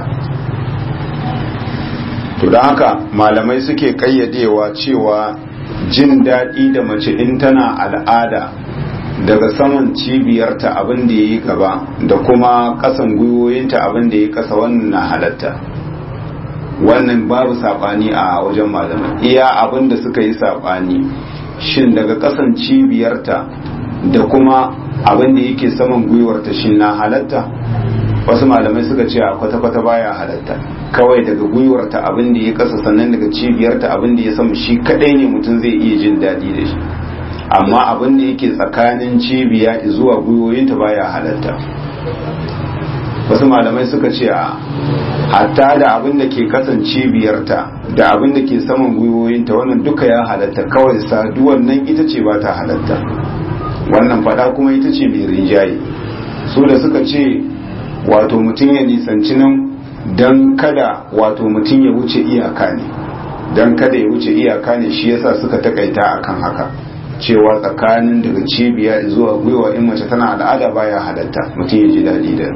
Speaker 1: to don haka malamai suke kayyadewa cewa jin daɗi da mace in tana al'ada daga saman cibiyarta abin da ya yi gaba da kuma ƙasan gwiwoyinta abin da ya kasa wannan na halatta wannan babu saɓani a wajen malamai iya abin da suka yi saɓani shin daga ƙasan cibiyarta da kuma abin da yake saman gwiwarta shin na halatta wasu malamai suka ce a kwata-kwata baya halatta kawai daga gwiwarta abin da ya kasa sannan daga cibiyarta abin da ya sama shi kadai ne mutum zai iya jin daɗi da shi amma abin da yake tsakanin cibiya zuwa gwiwoyinta baya halatta wasu malamai suka ce a hatta da abin da ke kasance biyarta da abin da ke saman gwiwoyinta wannan duka ya halatta kawai saduwan nan ita ce ba ta halatta wannan fada kuma ita ce mai rinjaye su da suka ce wato mutum ya nisanci nan don kada wato mutum ya wuce iyaka ne don kada ya wuce iyaka ne shi yasa suka takaita akan haka cewa tsakanin daga cibiya zuwa gwiwa in mace tana al'ada baya halatta mutum ya ji daɗi da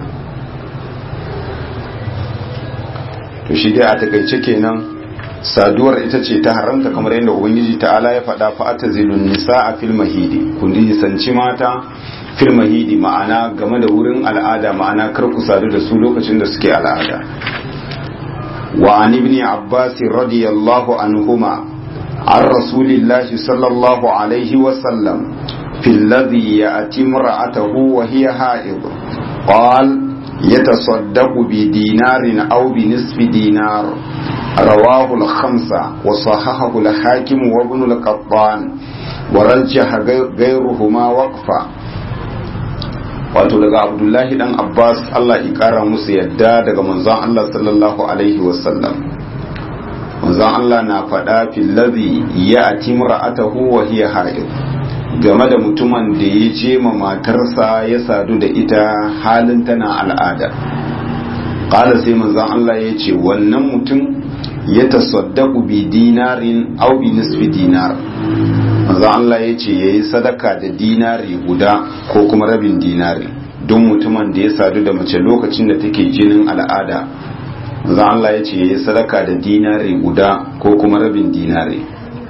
Speaker 1: to shi dai a takaice kenan saduwar ita ce ta haramta kamar yadda ubangiji ta'ala ya faɗa fa atazilun nisaa fil mahidi kun nisanci mata fil mahidi ma'ana game da wurin al'ada ma'ana kar ku sadu da su lokacin da suke al'ada wa an ibn abbas radiyallahu anhuma an rasulillahi sallallahu alaihi wa sallam في الذي يأتي امرأته وهي حائض قال يتصدق بدينار أو بنصف دينار رواه الخمسة وصححه الحاكم وابن القطان ورجح غيرهما وقفا wato daga abdullahi dan abbas allah ikara musu yadda daga manzon allah sallallahu alaihi wasallam manzon allah na faɗa fillazi ya ati ra'atahu wa hiya haid game da mutumin da ya je ma matarsa ya sadu da ita halin tana al'ada ƙala sai manzon allah ya ce wannan mutum ya tasaddaku bi dinarin au bi nisfi dinar manzon Allah ya ce ya yi sadaka da dinari guda ko kuma rabin dinari don mutumin da ya sadu da mace lokacin da take jinin al'ada manzon Allah ya ce ya yi sadaka da dinari guda ko kuma rabin dinari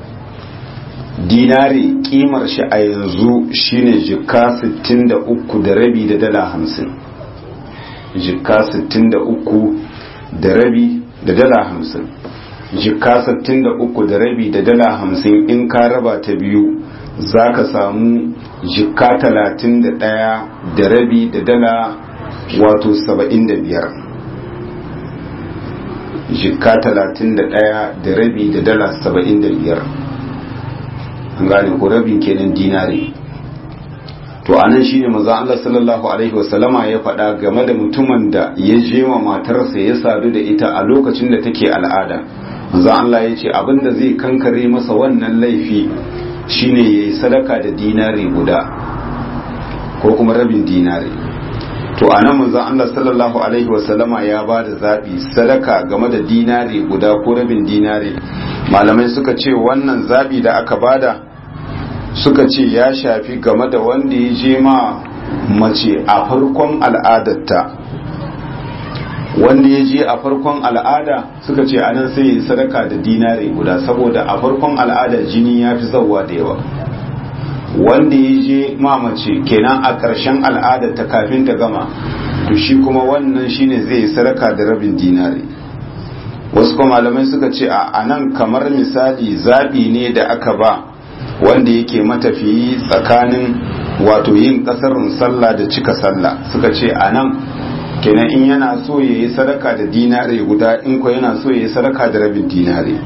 Speaker 1: dinari kimar shi a yanzu shine jikka 63 da rabi da dala 50 jikka 63 da rabi da dala 50 jikka 63 da rabi da dala 50 in ka raba ta biyu za ka samu jikka 31 da rabi da dala wato 75 jikka 31 da rabi da dala 75 an gane ko rabin kenan dinari to anan shine manzo Allah sallallahu alaihi wasallama ya faɗa game da mutumin da ya je wa matarsa ya sadu da ita a lokacin da take al'ada manzo Allah ya ce abinda zai kankare masa wannan laifi shine yayi sadaka da dinari guda ko kuma rabin dinari to anan manzo Allah sallallahu alaihi wasallama ya ba da zabi sadaka game da dinari guda ko rabin dinari malamai suka ce wannan zabi da aka bada suka ce ya shafi game da wanda ya je ma mace a farkon al'adarta wanda ya je a farkon al'ada suka ce anan sai yi sadaka da dinari guda saboda a farkon al'ada jini ya fi zauwa da yawa wanda ya je ma mace kenan a ƙarshen al'adar ta kafin ta gama to shi kuma wannan shine zai yi sadaka da rabin dinari wasu kuma malamai suka ce a anan kamar misali zabi ne da aka ba wanda yake matafiyi tsakanin wato yin kasarin sallah da cika sallah suka ce a nan kenan in yana so ya yi sadaka da dinare guda in ko yana so ya yi sadaka da rabin dinare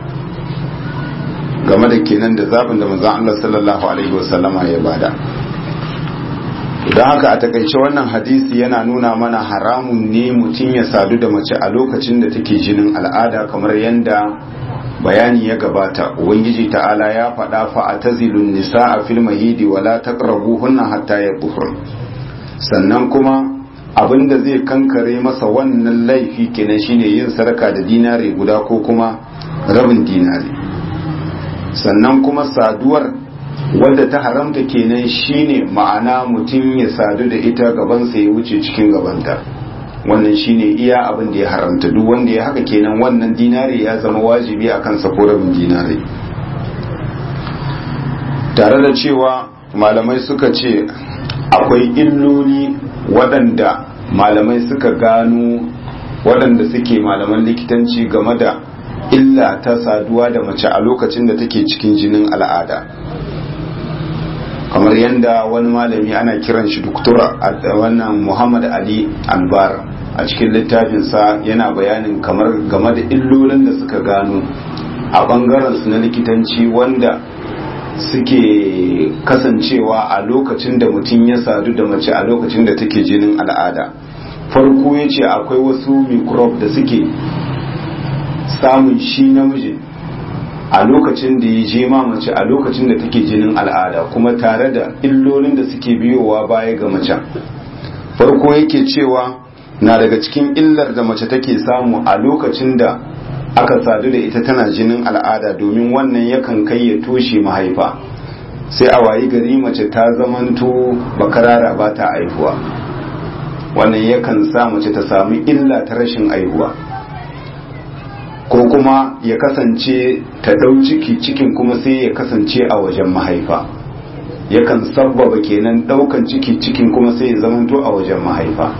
Speaker 1: game da kenan da zaɓin da manzon Allah sallallahu alaihi wasallama ya bada don haka a takaice wannan hadisi yana nuna mana haramun ne mutum ya sadu da mace a lokacin da take jinin al'ada kamar yadda bayani ya gabata ubangiji ta'ala ya faɗa fa a tazilun nisa a fil mahidi wala taqrabuhunna hatta yaqhur sannan kuma abinda zai kankare masa wannan laifi kenan shine yin sadaka da dinari guda ko kuma rabin dinari sannan kuma saduwar wadda ta haramta kenan shine ma'ana mutum ya sadu da ita gabansa ya wuce cikin gabanta wannan shine iya abin da ya haramta duk wanda ya haka kenan wannan dinari ya zama wajibi a kansa ko rabin dinari tare da cewa malamai suka ce akwai illoli waɗanda malamai suka gano waɗanda suke malaman likitanci game da illa ta saduwa da mace a lokacin da take cikin jinin al'ada kamar yadda wani malami ana kiran shi doktora wannan muhammad ali albar a cikin littafinsa yana bayanin kamar game da illolin da suka gano a bangaren su na likitanci wanda suke kasancewa a lokacin da mutum ya sadu da mace a lokacin da take jinin al'ada farko ya ce akwai wasu microbe da suke samun shi namijin a lokacin da ya je mace a lokacin da take jinin al'ada kuma tare da illolin da suke biyowa baya ga macen farko yake cewa na daga cikin illar da mace take samu a lokacin da aka sadu da ita tana jinin al'ada domin wannan yakan kai ya toshe mahaifa sai a wayi gari mace ta zamanto bakarara ba ta aihuwa wannan yakan sa mace ta samu illa ta rashin aihuwa ko kuma ya kasance ta ɗau ciki cikin kuma sai ya kasance a wajen mahaifa yakan sabbaba kenan ɗaukan ciki cikin kuma sai ya zamanto a wajen mahaifa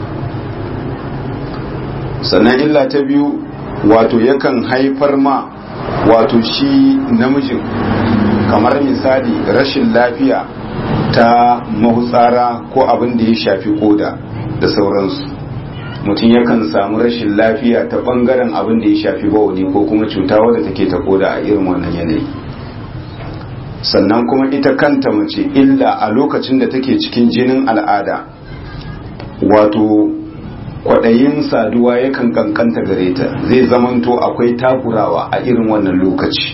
Speaker 1: sannan illa ta biyu wato yakan haifar ma wato shi namijin kamar misali rashin lafiya ta mahutsara ko abin da ya shafi koda da sauransu mutum yakan samu rashin lafiya ta bangaren abin da ya shafi bawani ko kuma cuta wadda take ta koda a irin wannan yanayi sannan kuma ita kanta mace illa a lokacin da take cikin jinin al'ada wato kwaɗayin saduwa yakan kankanta gare ta zai zamanto akwai takurawa a irin wannan lokaci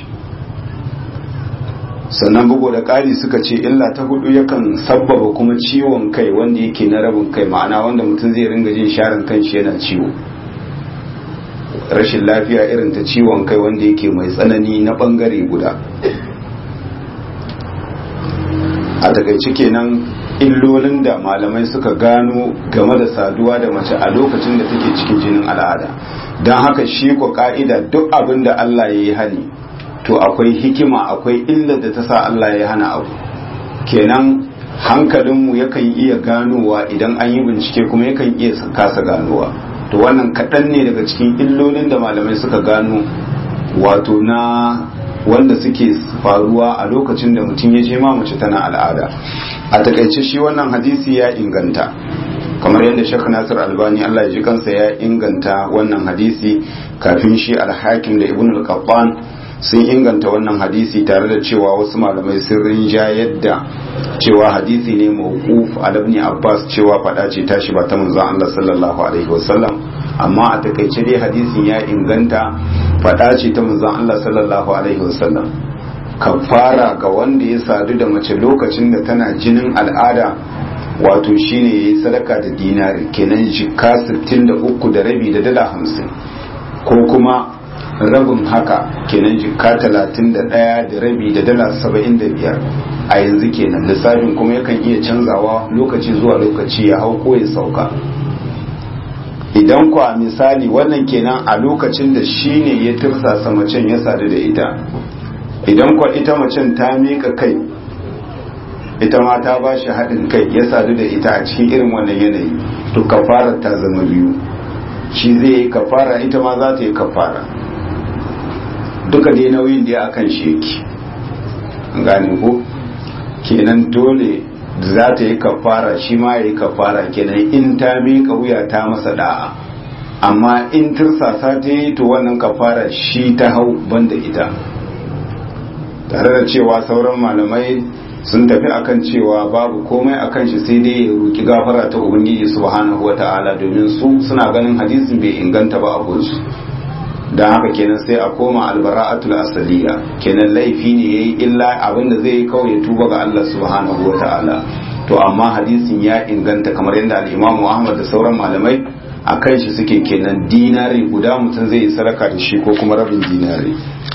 Speaker 1: sannan bugu da ƙari suka ce illa ta hudu yakan sabbaba kuma ciwon kai wanda yake na rabin kai ma'ana wanda mutum zai ringa jin sharin kanshi yana ciwo rashin lafiya irin ta ciwon kai wanda yake mai tsanani na bangare guda a takaice kenan illolin da malamai suka gano game da saduwa da mace a lokacin da take cikin jinin al'ada don haka shi ko ka'ida duk abin da Allah ya yi hani to akwai hikima akwai illar da ta sa Allah ya hana abu kenan hankalinmu yakan iya ganowa idan an yi bincike kuma yakan iya kasa ganowa to wannan kaɗan ne daga cikin illolin da malamai suka gano wato na wanda suke faruwa a lokacin da mutum ya je ma mace tana al'ada a takaice shi wannan hadisi ya inganta kamar yadda shek nasir albani allah ya ji kansa ya inganta wannan hadisi kafin shi alhakim da ibn al-qattan sun inganta wannan hadisi tare da cewa wasu malamai sun rinja yadda cewa hadisi ne mawquf al ibn abbas cewa fada ce tashi ba ta manzon allah sallallahu alaihi wasallam amma a takaice dai hadisin ya inganta fada ce ta manzon allah sallallahu alaihi wasallam kafara ga wanda ya sadu da mace lokacin da tana jinin al'ada wato shine yayi sadaka da dinari kenan jikka 63 da rabi da dala 50 ko kuma rabin haka kenan jikka 31 da rabi da dala 75 a yanzu kenan lissafin kuma yakan iya canzawa lokaci zuwa lokaci ya hau ko ya sauka idan kwa misali wannan kenan a lokacin da shine ya tirsasa macen ya sadu da ita idan kwa ita macen ta mika kai ita ma ta ba shi haɗin kai ya sadu da ita a cikin irin wannan yanayi to kafara ta zama biyu shi zai yi kafara ita ma za ta yi kafara duka dai nauyin da ya akan shi yake gane ko kenan dole za ta yi kafara shi ma ya yi kafara kenan in ta mika wuya ta masa da'a amma in tirsasa ta yi to wannan kafara shi ta hau banda ita tare da cewa sauran malamai sun tafi akan cewa babu komai akan shi sai dai ya roki gafara ta ubangiji subhanahu wata'ala domin su suna ganin hadisin bai inganta ba a gunsu don haka kenan sai a koma albara'atul asaliya kenan laifi ne yayi illa abinda zai yi kawai ya tuba ga Allah subhanahu wata'ala to amma hadisin ya inganta kamar yadda al-Imam Ahmad da sauran malamai a kan shi suke kenan dinari guda mutum zai yi sadaka da shi ko kuma rabin dinari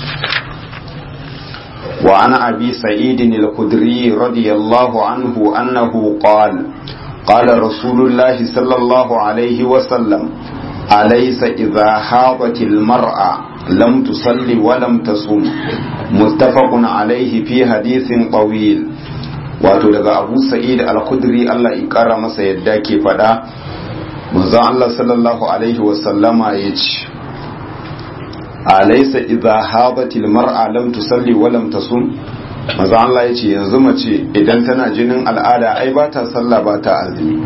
Speaker 1: وعن أبي سعيد الخدري رضي الله عنه أنه قال قال رسول الله صلى الله عليه وسلم أليس إذا حاضت المرأة لم تصلي ولم تصوم متفق عليه في حديث طويل wato daga abu sa'id al-khudri Allah ya kara masa yadda ke fada manzon Allah sallallahu alaihi wasallama ya ce alaysa idza habatil mar'a lam tusalli wa lam tasum manzon Allah ya ce yanzu mace idan tana jinin al'ada ai ba ta sallah ba ta azumi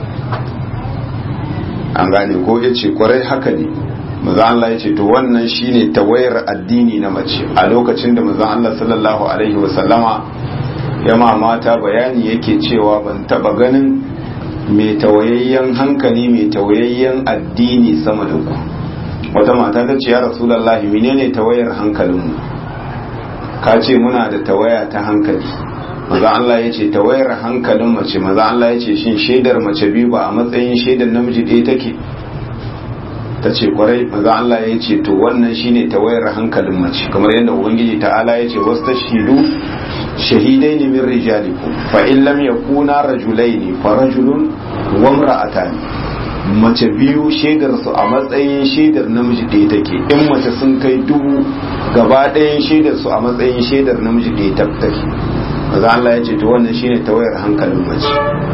Speaker 1: an gane ko ya ce kwarai haka ne manzon Allah ya ce to wannan shine tawayar addini na mace a lokacin da manzon Allah sallallahu alaihi wasallama yama mata bayani yake cewa ban taba ganin mai tawayayyen hankali mai tawayayyen addini sama da ku wata mata ta ce ya rasulullahi menene tawayar hankalinmu ka ce muna da tawaya ta hankali maza Allah ya ce tawayar hankalin mace maza Allah ya ce shin shaidar mace biyu ba a matsayin shaidar namiji ɗaya take ta ce kwarai maza Allah ya ce to wannan shine tawayar hankalin mace kamar yadda ubangiji ta'ala ya ce wasu tashidu shahidai ne min rijalikum fa in lam yakuna rajulaini fa rajulun wa imra'atan mace biyu shaidar su a matsayin shaidar namiji ɗaya take in mace sun kai dubu gaba ɗayan shaidar su a matsayin shaidar namiji ɗaya take maza Allah ya ce to wannan shine tawayar hankalin mace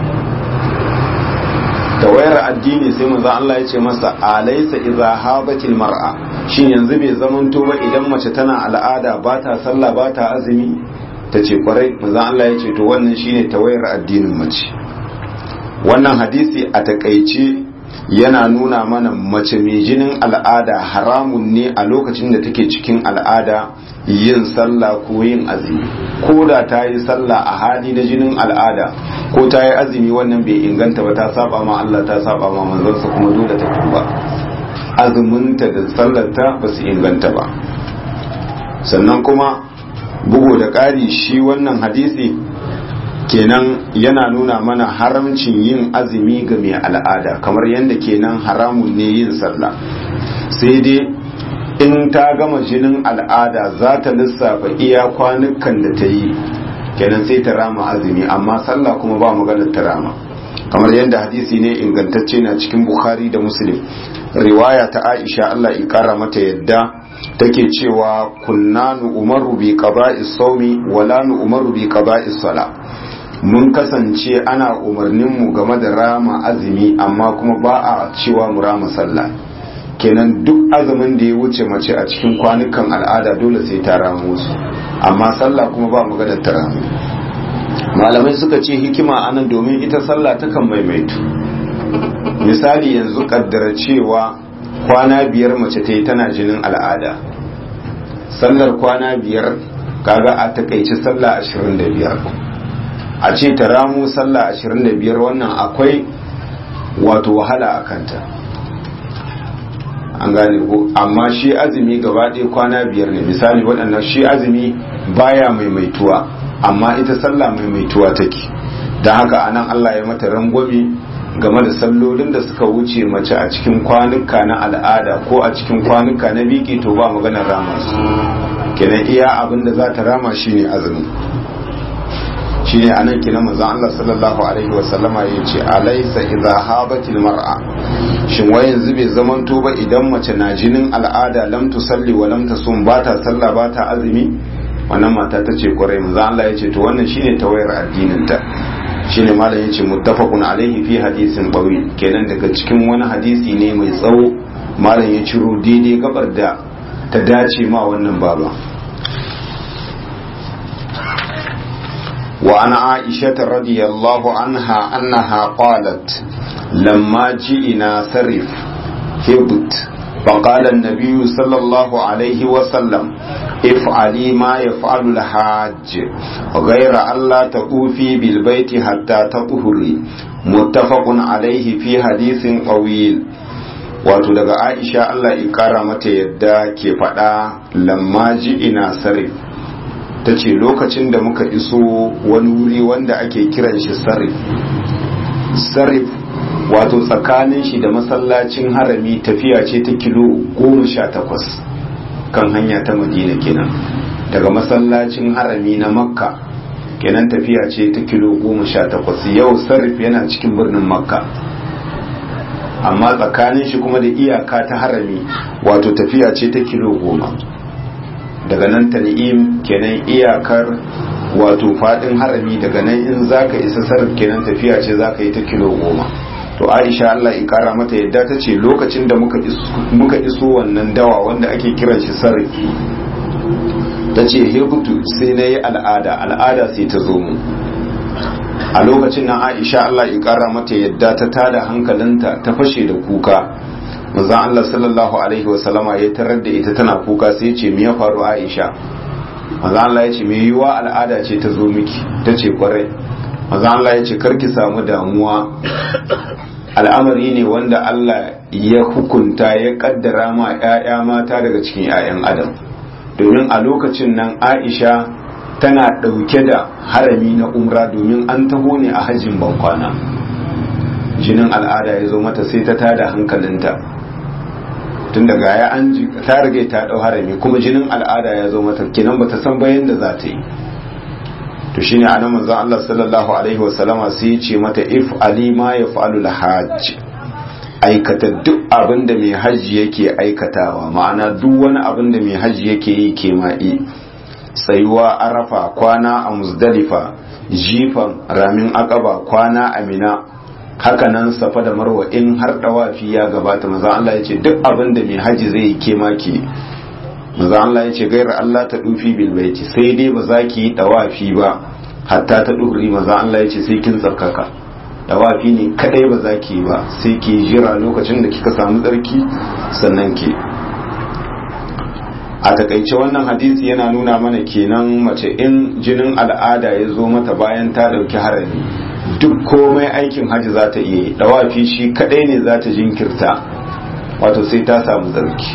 Speaker 1: tawayar addini sai maza Allah ya ce masa alaysa idza habatil mar'a shin yanzu bai zamanto ba idan mace tana al'ada ba ta sallah ba ta azumi ta ce kwarai maza Allah ya ce to wannan shine tawayar addinin mace wannan hadisi a takaice yana nuna mana mace mai jinin al'ada haramun ne a lokacin da take cikin al'ada yin sallah ko yin azumi ko da ta yi sallah a hali na jinin al'ada ko ta yi azumi wannan bai inganta ba ta saba ma Allah ta saba ma manzansa kuma dole ta tuba azuminta da sallarta ba su inganta ba sannan kuma bugu da ƙari shi wannan hadisi kenan yana nuna mana haramcin yin azumi ga mai al'ada kamar yadda kenan haramun ne yin sallah sai dai in ta gama jinin al'ada za ta lissafa iya kwanukan da ta yi kenan sai ta rama azumi amma sallah kuma ba maganar ta rama kamar yadda hadisi ne ingantacce na cikin bukhari da muslim riwaya ta aisha allah ya kara mata yadda take cewa kunna nu umaru bi qada'i sawmi wala nu umaru bi qada'i sala mun kasance ana umarnin mu game da rama azumi amma kuma ba a cewa mu rama sallah kenan duk azumin da ya wuce mace a cikin kwanukan al'ada dole sai ta ramu su amma sallah kuma ba maganar ta ramu malamai suka ce hikima anan domin ita sallah takan maimaitu misali yanzu kaddara cewa kwana biyar mace ta yi tana jinin al'ada sallar kwana biyar kaga a takaici sallah ashirin da biyar a ce ta ramu sallah ashirin da biyar wannan akwai wato wahala a kanta an gane ko amma shi azumi gaba ɗaya kwana biyar ne misali waɗannan shi azumi baya maimaituwa amma ita sallah maimaituwa take don haka anan Allah ya mata rangwame game da sallolin da suka wuce mace a cikin kwanuka na al'ada ko a cikin kwanuka na biki to ba maganar rama su kenan iya abin da za ta rama shine azumi shine anan kina manzon Allah sallallahu alaihi wa sallama yace alaysa idza habatil mar'a shin wai yanzu bai zaman ba idan mace na jinin al'ada lam tusalli wa lam tasum ba ta sallah ba ta azumi wannan mata ta ce kwarai manzon Allah yace to wannan shine tawayar addinin ta shine malam yace muttafaqun alaihi fi hadisin tawil kenan daga cikin wani hadisi ne mai tsawo malam ya ciro daidai gabar da ta dace ma wannan baba وعن عائشة رضي الله عنها أنها قالت لما جئنا سرف هبت فقال النبي صلى الله عليه وسلم افعلي ما يفعل الحاج غير ألا تطوفي بالبيت حتى تطهري متفق عليه في حديث طويل wato daga aisha Allah ya kara mata yadda ke faɗa lamma ji ina sarif ta ce lokacin da muka iso wani wuri wanda ake kiran shi sarif sarif wato tsakanin shi da masallacin harami tafiya ce ta kilo goma sha takwas kan hanya ta madina kenan daga masallacin harami na makka kenan tafiya ce ta kilo goma sha takwas yau sarif yana cikin birnin makka amma tsakanin shi kuma da iyaka ta harami wato tafiya ce ta kilo goma daga nan tan'im kenan iyakar wato fadin harami daga nan in zaka isa sarf kenan tafiya ce zaka yi ta kilo goma to aisha Allah ya kara mata yadda ta ce lokacin da muka iso, muka iso wannan dawa wanda ake kiran shi sarfi ta ce hebutu sai na yi al'ada al'ada sai ta zo mu a lokacin nan aisha Allah ya kara mata yadda ta tada hankalinta ta fashe da kuka manzon Allah sallallahu alaihi wasallama ya tarar da ita tana kuka sai ce me ya faru Aisha manzon Allah ya ce me yiwa al'ada ce ta zo miki ta ce kwarai maza Allah ya ce karki samu damuwa al'amari ne wanda Allah ya hukunta ya kaddara ma 'ya'ya mata daga cikin 'ya'yan adam domin a lokacin nan aisha tana ɗauke da harami na umra domin an taho ne a hajjin bankwana jinin al'ada ya zo mata sai ta tada hankalinta tun daga ya an ta rage ta ɗau harami kuma jinin al'ada ya zo mata kenan bata san bayan da za ta yi to shine anan manzon Allah sallallahu alaihi wasallama sai ya ce mata if ali ma yaf'alu al-hajj aikata duk abin da mai hajji yake aikatawa ma'ana duk wani abin da mai hajji yake yi ke ma'i tsayuwa arafa kwana a muzdalifa jifan ramin akaba kwana a mina hakanan safa da marwa in har dawafi ya gabata maza Allah ya ce duk abin da mai hajji zai yi ke maki maza Allah ya ce gairar Allah ta dufi bilbaiti sai dai ba za ki yi dawafi ba hatta ta duri maza Allah ya ce sai kin tsarkaka dawafi ne kadai ba za ki ba sai ki jira lokacin da kika samu tsarki sannan ki a takaice wannan hadisi yana nuna mana kenan mace in jinin al'ada ya zo mata bayan ta dauki harami duk komai aikin hajji za ta iya yi dawafi shi kadai ne za ta jinkirta wato sai ta samu tsarki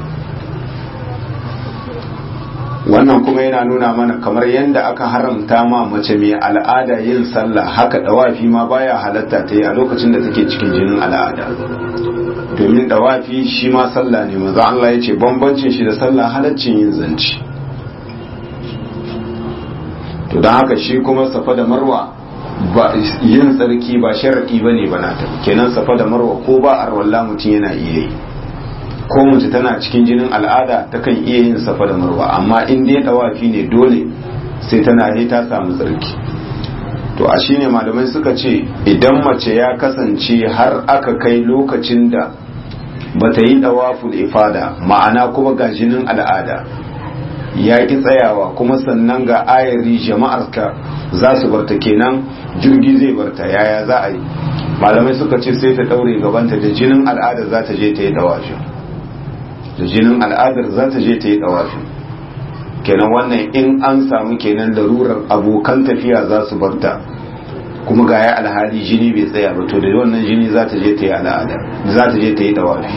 Speaker 1: wannan kuma yana nuna mana kamar yadda aka haramta ma mace mai al'ada yin sallah haka dawafi ma baya halatta ta yi a lokacin da take cikin jinin al'ada domin dawafi shi ma sallah ne maza Allah ya ce bambancin shi da sallah halaccin yin zanci to don haka shi kuma safa da marwa ba yin tsarki ba sharaɗi ba ne ba ta kenan safa da marwa ko ba arwalla mutum yana iya yi ko mace tana cikin jinin al'ada takan iya yin safa da marwa amma in dai dawafi ne dole sai tana ne ta samu tsarki to a shine malamai suka ce idan mace ya kasance har aka kai lokacin da bata yi dawaful ifada ma'ana kuma ga jinin al'ada ya ki tsayawa kuma sannan ga ayari jama'ar ka za su barta kenan jirgi zai barta yaya za a yi malamai suka ce sai ta daure gabanta da jinin al'ada za ta je ta yi dawafin da jinin al'adar za ta je ta yi dawafin kenan wannan in an samu kenan larurar abokan tafiya za su barta kuma ga ya alhali jini bai tsaya ba to da wannan jini za ta je ta yi al'ada za ta je ta yi dawafi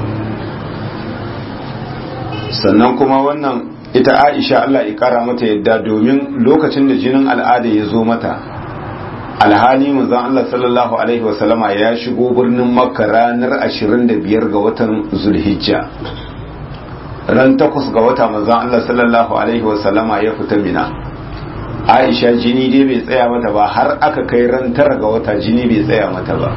Speaker 1: sannan kuma wannan ita aisha Allah ya kara mata yadda domin lokacin da jinin al'ada ya zo mata alhali manzon Allah sallallahu alaihi wasallama ya shigo birnin makka ranar 25 ga watan zulhijja ran takwas ga wata manzon Allah sallallahu alaihi wasallama ya fita mina Aisha jini dai bai tsaya mata ba har aka kai ran tara ga wata jini bai tsaya mata ba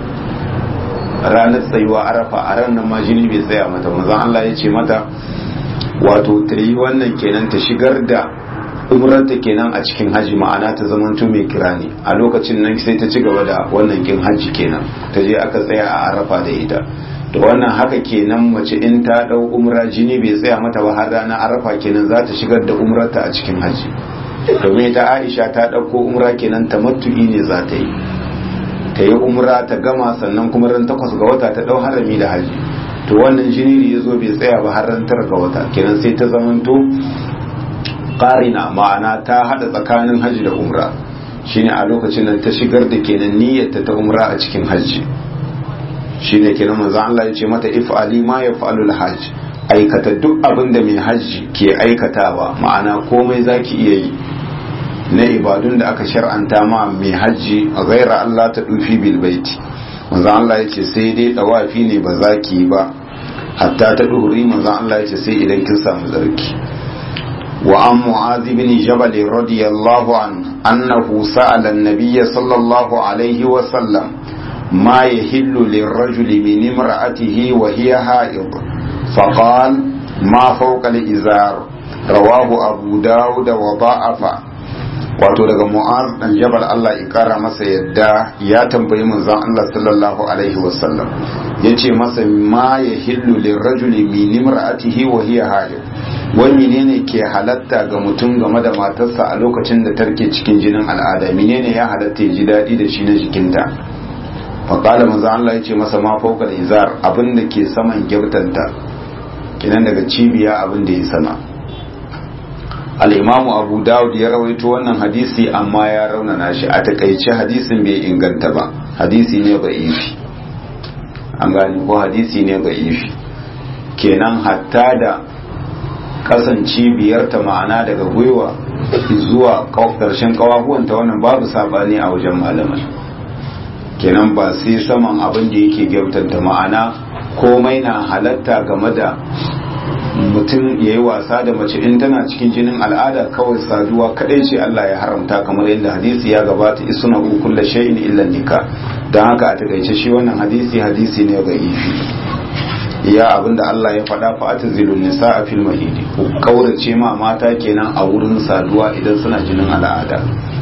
Speaker 1: ranar tsayuwa arafa a ran nan ma jini bai tsaya mata manzon Allah ya ce mata wato ta yi wannan kenan ta shigar da umrarta kenan a cikin haji ma'ana ta zamanto mai kirani a lokacin nan sai ta ci gaba da wannan kin haji kenan ta je aka tsaya a arafa da ita to wannan haka kenan mace in ta dau umra jini bai tsaya mata ba har ranar arafa kenan za ta shigar da umrarta a cikin haji domin ta aisha ta ɗauko umra kenan ta matu'i ne za ta yi ta yi umra ta gama sannan kuma ran takwas ga wata ta ɗau harami da haji to wannan jini ya zo bai tsaya ba har ran tara ga wata kenan sai ta zamanto ƙarina ma'ana ta haɗa tsakanin haji da umra shine a lokacin nan ta shigar da kenan niyyarta ta umra a cikin haji shine kenan manzo Allah ya ce mata if'ali ma yaf'alul hajj aikata duk abin da mai hajji ke aikatawa ma'ana komai zaki iya yi na ibadun da aka shar'anta ma mai hajji a gaira Allah ta dufi bil baiti manzo Allah ya ce sai dai dawafi ne ba za ki ba hatta ta duhuri manzo Allah ya ce sai idan kin samu zarki wa an mu'adh bin jabal radiyallahu an annahu sa'ala an-nabiy sallallahu alaihi wa sallam ma yahillu lirrajuli min imra'atihi wa hiya ha'id فقال ما فوق الإزار رواه أبو داود وضعف wato daga mu'az dan jabal Allah ya kara masa yadda ya tambayi manzon Allah sallallahu alaihi wasallam yace masa ma ya hillu lirrajuli min imra'atihi wa hiya haid wani menene ke halatta ga mutum game da matarsa a lokacin da tarke cikin jinin al'ada menene ya halatta ya ji daɗi da shi na jikinta faƙala manzon Allah yace masa ma fawqa izar abin da ke saman gyabtanta kenan daga cibiya abin da ya sama al-imamu abu dawud ya rawaito wannan hadisi amma ya raunana shi a takaice hadisin bai inganta ba hadisi ne da'ifi an gani ko hadisi ne da'ifi kenan hatta da kasance biyarta ma'ana daga gwiwa zuwa ƙarshen ƙawahuwanta wannan babu sabani a wajen malamai kenan ba sai saman abin da yake gyautanta ma'ana komai na halatta game da mutum ya yi wasa da mace in tana cikin jinin al'ada kawai saduwa kadai ce Allah ya haramta kamar yadda hadisi ya gabata isuna kulla shay'in illa nika don haka a takaice shi wannan hadisi hadisi ne ga ifi iya abinda Allah ya faɗa fa atazilun nisa a fil mahidi ku kaurace ma mata kenan a wurin saduwa idan suna jinin al'ada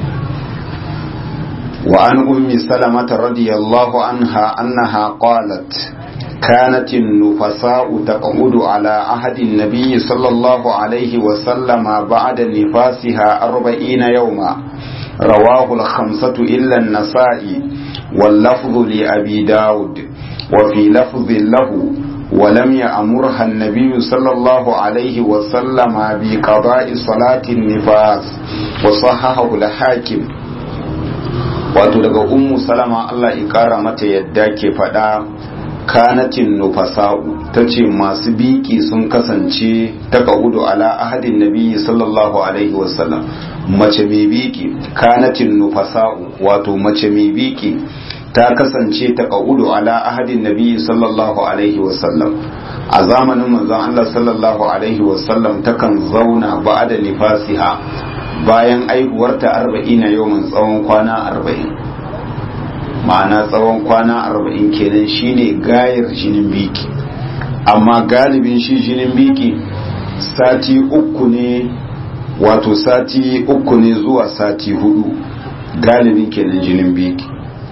Speaker 1: wa an ummi salamata radiyallahu anha annaha qalat كانت النفساء تقعد على عهد النبي صلى الله عليه وسلم بعد نفاسها أربعين يوما رواه الخمسة إلا النسائي واللفظ لأبي داود وفي لفظ له ولم يأمرها النبي صلى الله عليه وسلم بقضاء صلاة النفاس وصححه الحاكم wato daga ummu salama Allah ya kara mata yadda ke faɗa kanatin nufasa'u ta ce masu biki sun kasance ta ka'udu ala ahadin nabi sallallahu alaihi wasallam mace mai biki kanatin nufasa'u wato mace mai biki ta kasance ta ka'udu ala ahadin nabi sallallahu alaihi wasallam a zamanin manzon Allah sallallahu alaihi wasallam takan zauna ba'da nifasiha bayan aihuwarta arba'ina yawon tsawon kwana arba'in ma'ana tsawon kwana arba'in kenan shine gayar jinin biki amma galibin shi jinin biki sati uku ne wato sati uku ne zuwa sati hudu galibin kenan jinin biki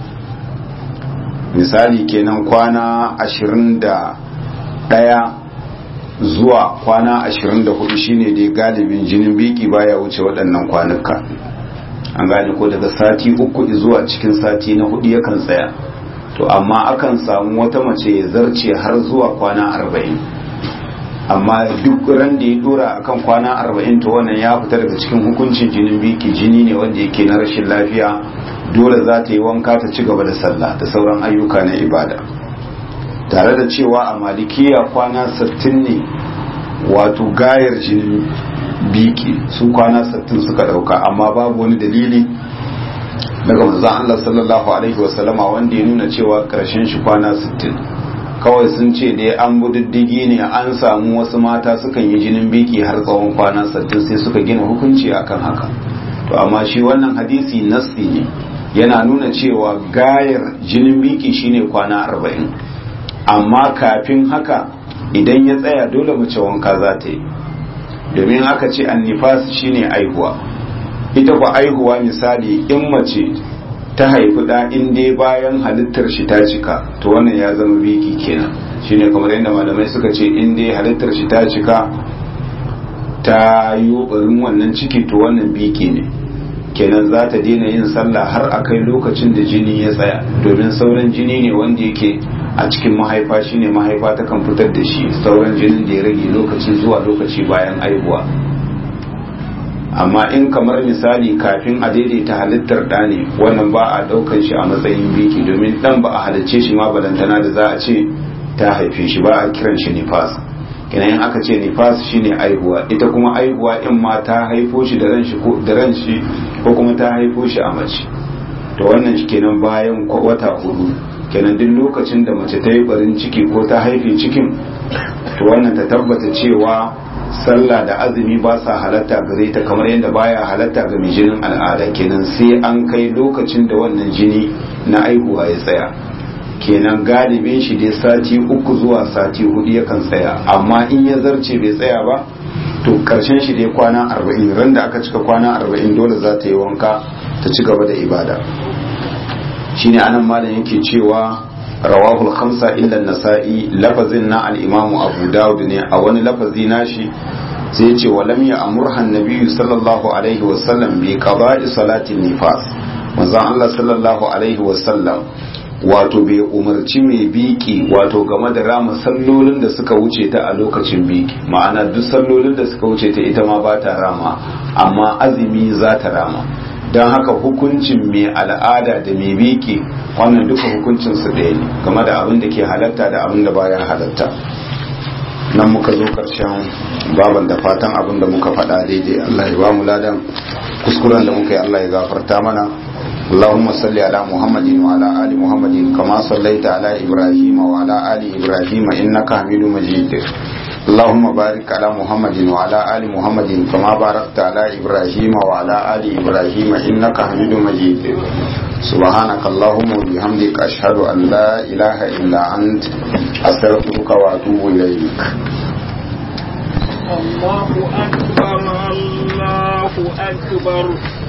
Speaker 1: misali kenan kwana ashirin da ɗaya zuwa kwana ashirin da hudu shine dai galibin jinin biki baya wuce waɗannan kwanuka an gane ko daga sati uku zuwa cikin sati na hudu yakan tsaya to amma akan samu wata mace ya zarce har zuwa kwana arba'in amma duk ran da ya dora akan kwana arba'in to wannan ya fita daga cikin hukuncin jinin biki jini ne wanda yake na rashin lafiya dole za ta yi wanka ta ci gaba da sallah da sauran ayyuka na ibada tare da cewa a malikiya kwana 60 ne wato gayar jinin biki su kwana 60 suka dauka amma babu wani dalili daga manzon Allah sallallahu alaihi wasallama wanda ya nuna cewa karshen shi kwana 60 kawai sun ce dai an budiddigi ne an samu wasu mata sukan yi jinin biki har tsawon kwana 60 sai suka gina hukunci akan haka to amma shi wannan hadisi nassi ne yana nuna cewa gayar jinin biki shine kwana 40 amma kafin haka idan ya tsaya dole mace wanka za ta yi domin aka ce annifas shine aihuwa ita ba aihuwa misali in mace ta haifi da in dai bayan halittar shi ta cika to wannan ya zama biki kenan shine kamar yadda malamai suka ce in dai halittar shi ta cika ta yi barin wannan ciki to wannan biki ne kenan za ta daina yin sallah har a kai lokacin da jini ya tsaya domin sauran jini ne wanda yake a cikin mahaifa shine mahaifa ta kan fitar da shi sauran jinin da ya rage lokaci zuwa lokaci bayan aihuwa amma in kamar misali kafin a daidaita halittar ɗa ne wannan ba a ɗaukar shi a matsayin biki domin ɗan ba a halicce shi ma balantana da za a ce ta haife shi ba a kiran shi nifas kenan aka ce nifas shine aihuwa ita kuma aihuwa in ma ta haifo shi da ran shi ko kuma ta haifo shi a mace to wannan shi kenan bayan wata hudu kenan duk lokacin da mace ta yi barin ciki ko ta haife cikin to wannan ta tabbata cewa sallah da azumi ba sa halatta gare ta kamar yadda baya halatta ga mai jinin al'ada kenan sai an kai lokacin da wannan jini na aihuwa ya tsaya kenan galibin shi dai sati uku zuwa sati hudu yakan tsaya amma in ya zarce bai tsaya ba to karshen shi dai kwana arba'in ran da aka cika kwana arba'in dole za ta yi wanka ta ci gaba da ibada shine anan malam yake cewa rawahul khamsa illa nasa'i lafazin na al-imamu abu dawud ne a wani lafazi nashi sai ya ce wa lam ya'murha an-nabiyyu sallallahu alaihi wa sallam bi qada'i salatin nifas manzon Allah sallallahu alaihi wa sallam wato bai umarci mai biki wato game da rama sallolin da suka wuce ta a lokacin biki ma'ana duk sallolin da suka wuce ta ita ma ba ta rama amma azumi za ta rama don haka hukuncin mai al'ada da mai biki wannan duka hukuncin su ɗaya ne game da abin da ke halatta da abin da bayan halatta nan muka zo karshen baban da fatan abin da muka faɗa daidai Allah ya ba mu ladan kuskuren da muka yi Allah ya gafarta mana اللهم صل على محمد وعلى آل محمد كما صليت على إبراهيم وعلى آل إبراهيم إنك حميد مجيد اللهم بارك على محمد وعلى آل محمد كما باركت على إبراهيم وعلى آل إبراهيم إنك حميد مجيد سبحانك اللهم وبحمدك أشهد أن لا إله إلا أنت أستغفرك وأتوب إليك
Speaker 4: الله أكبر الله أكبر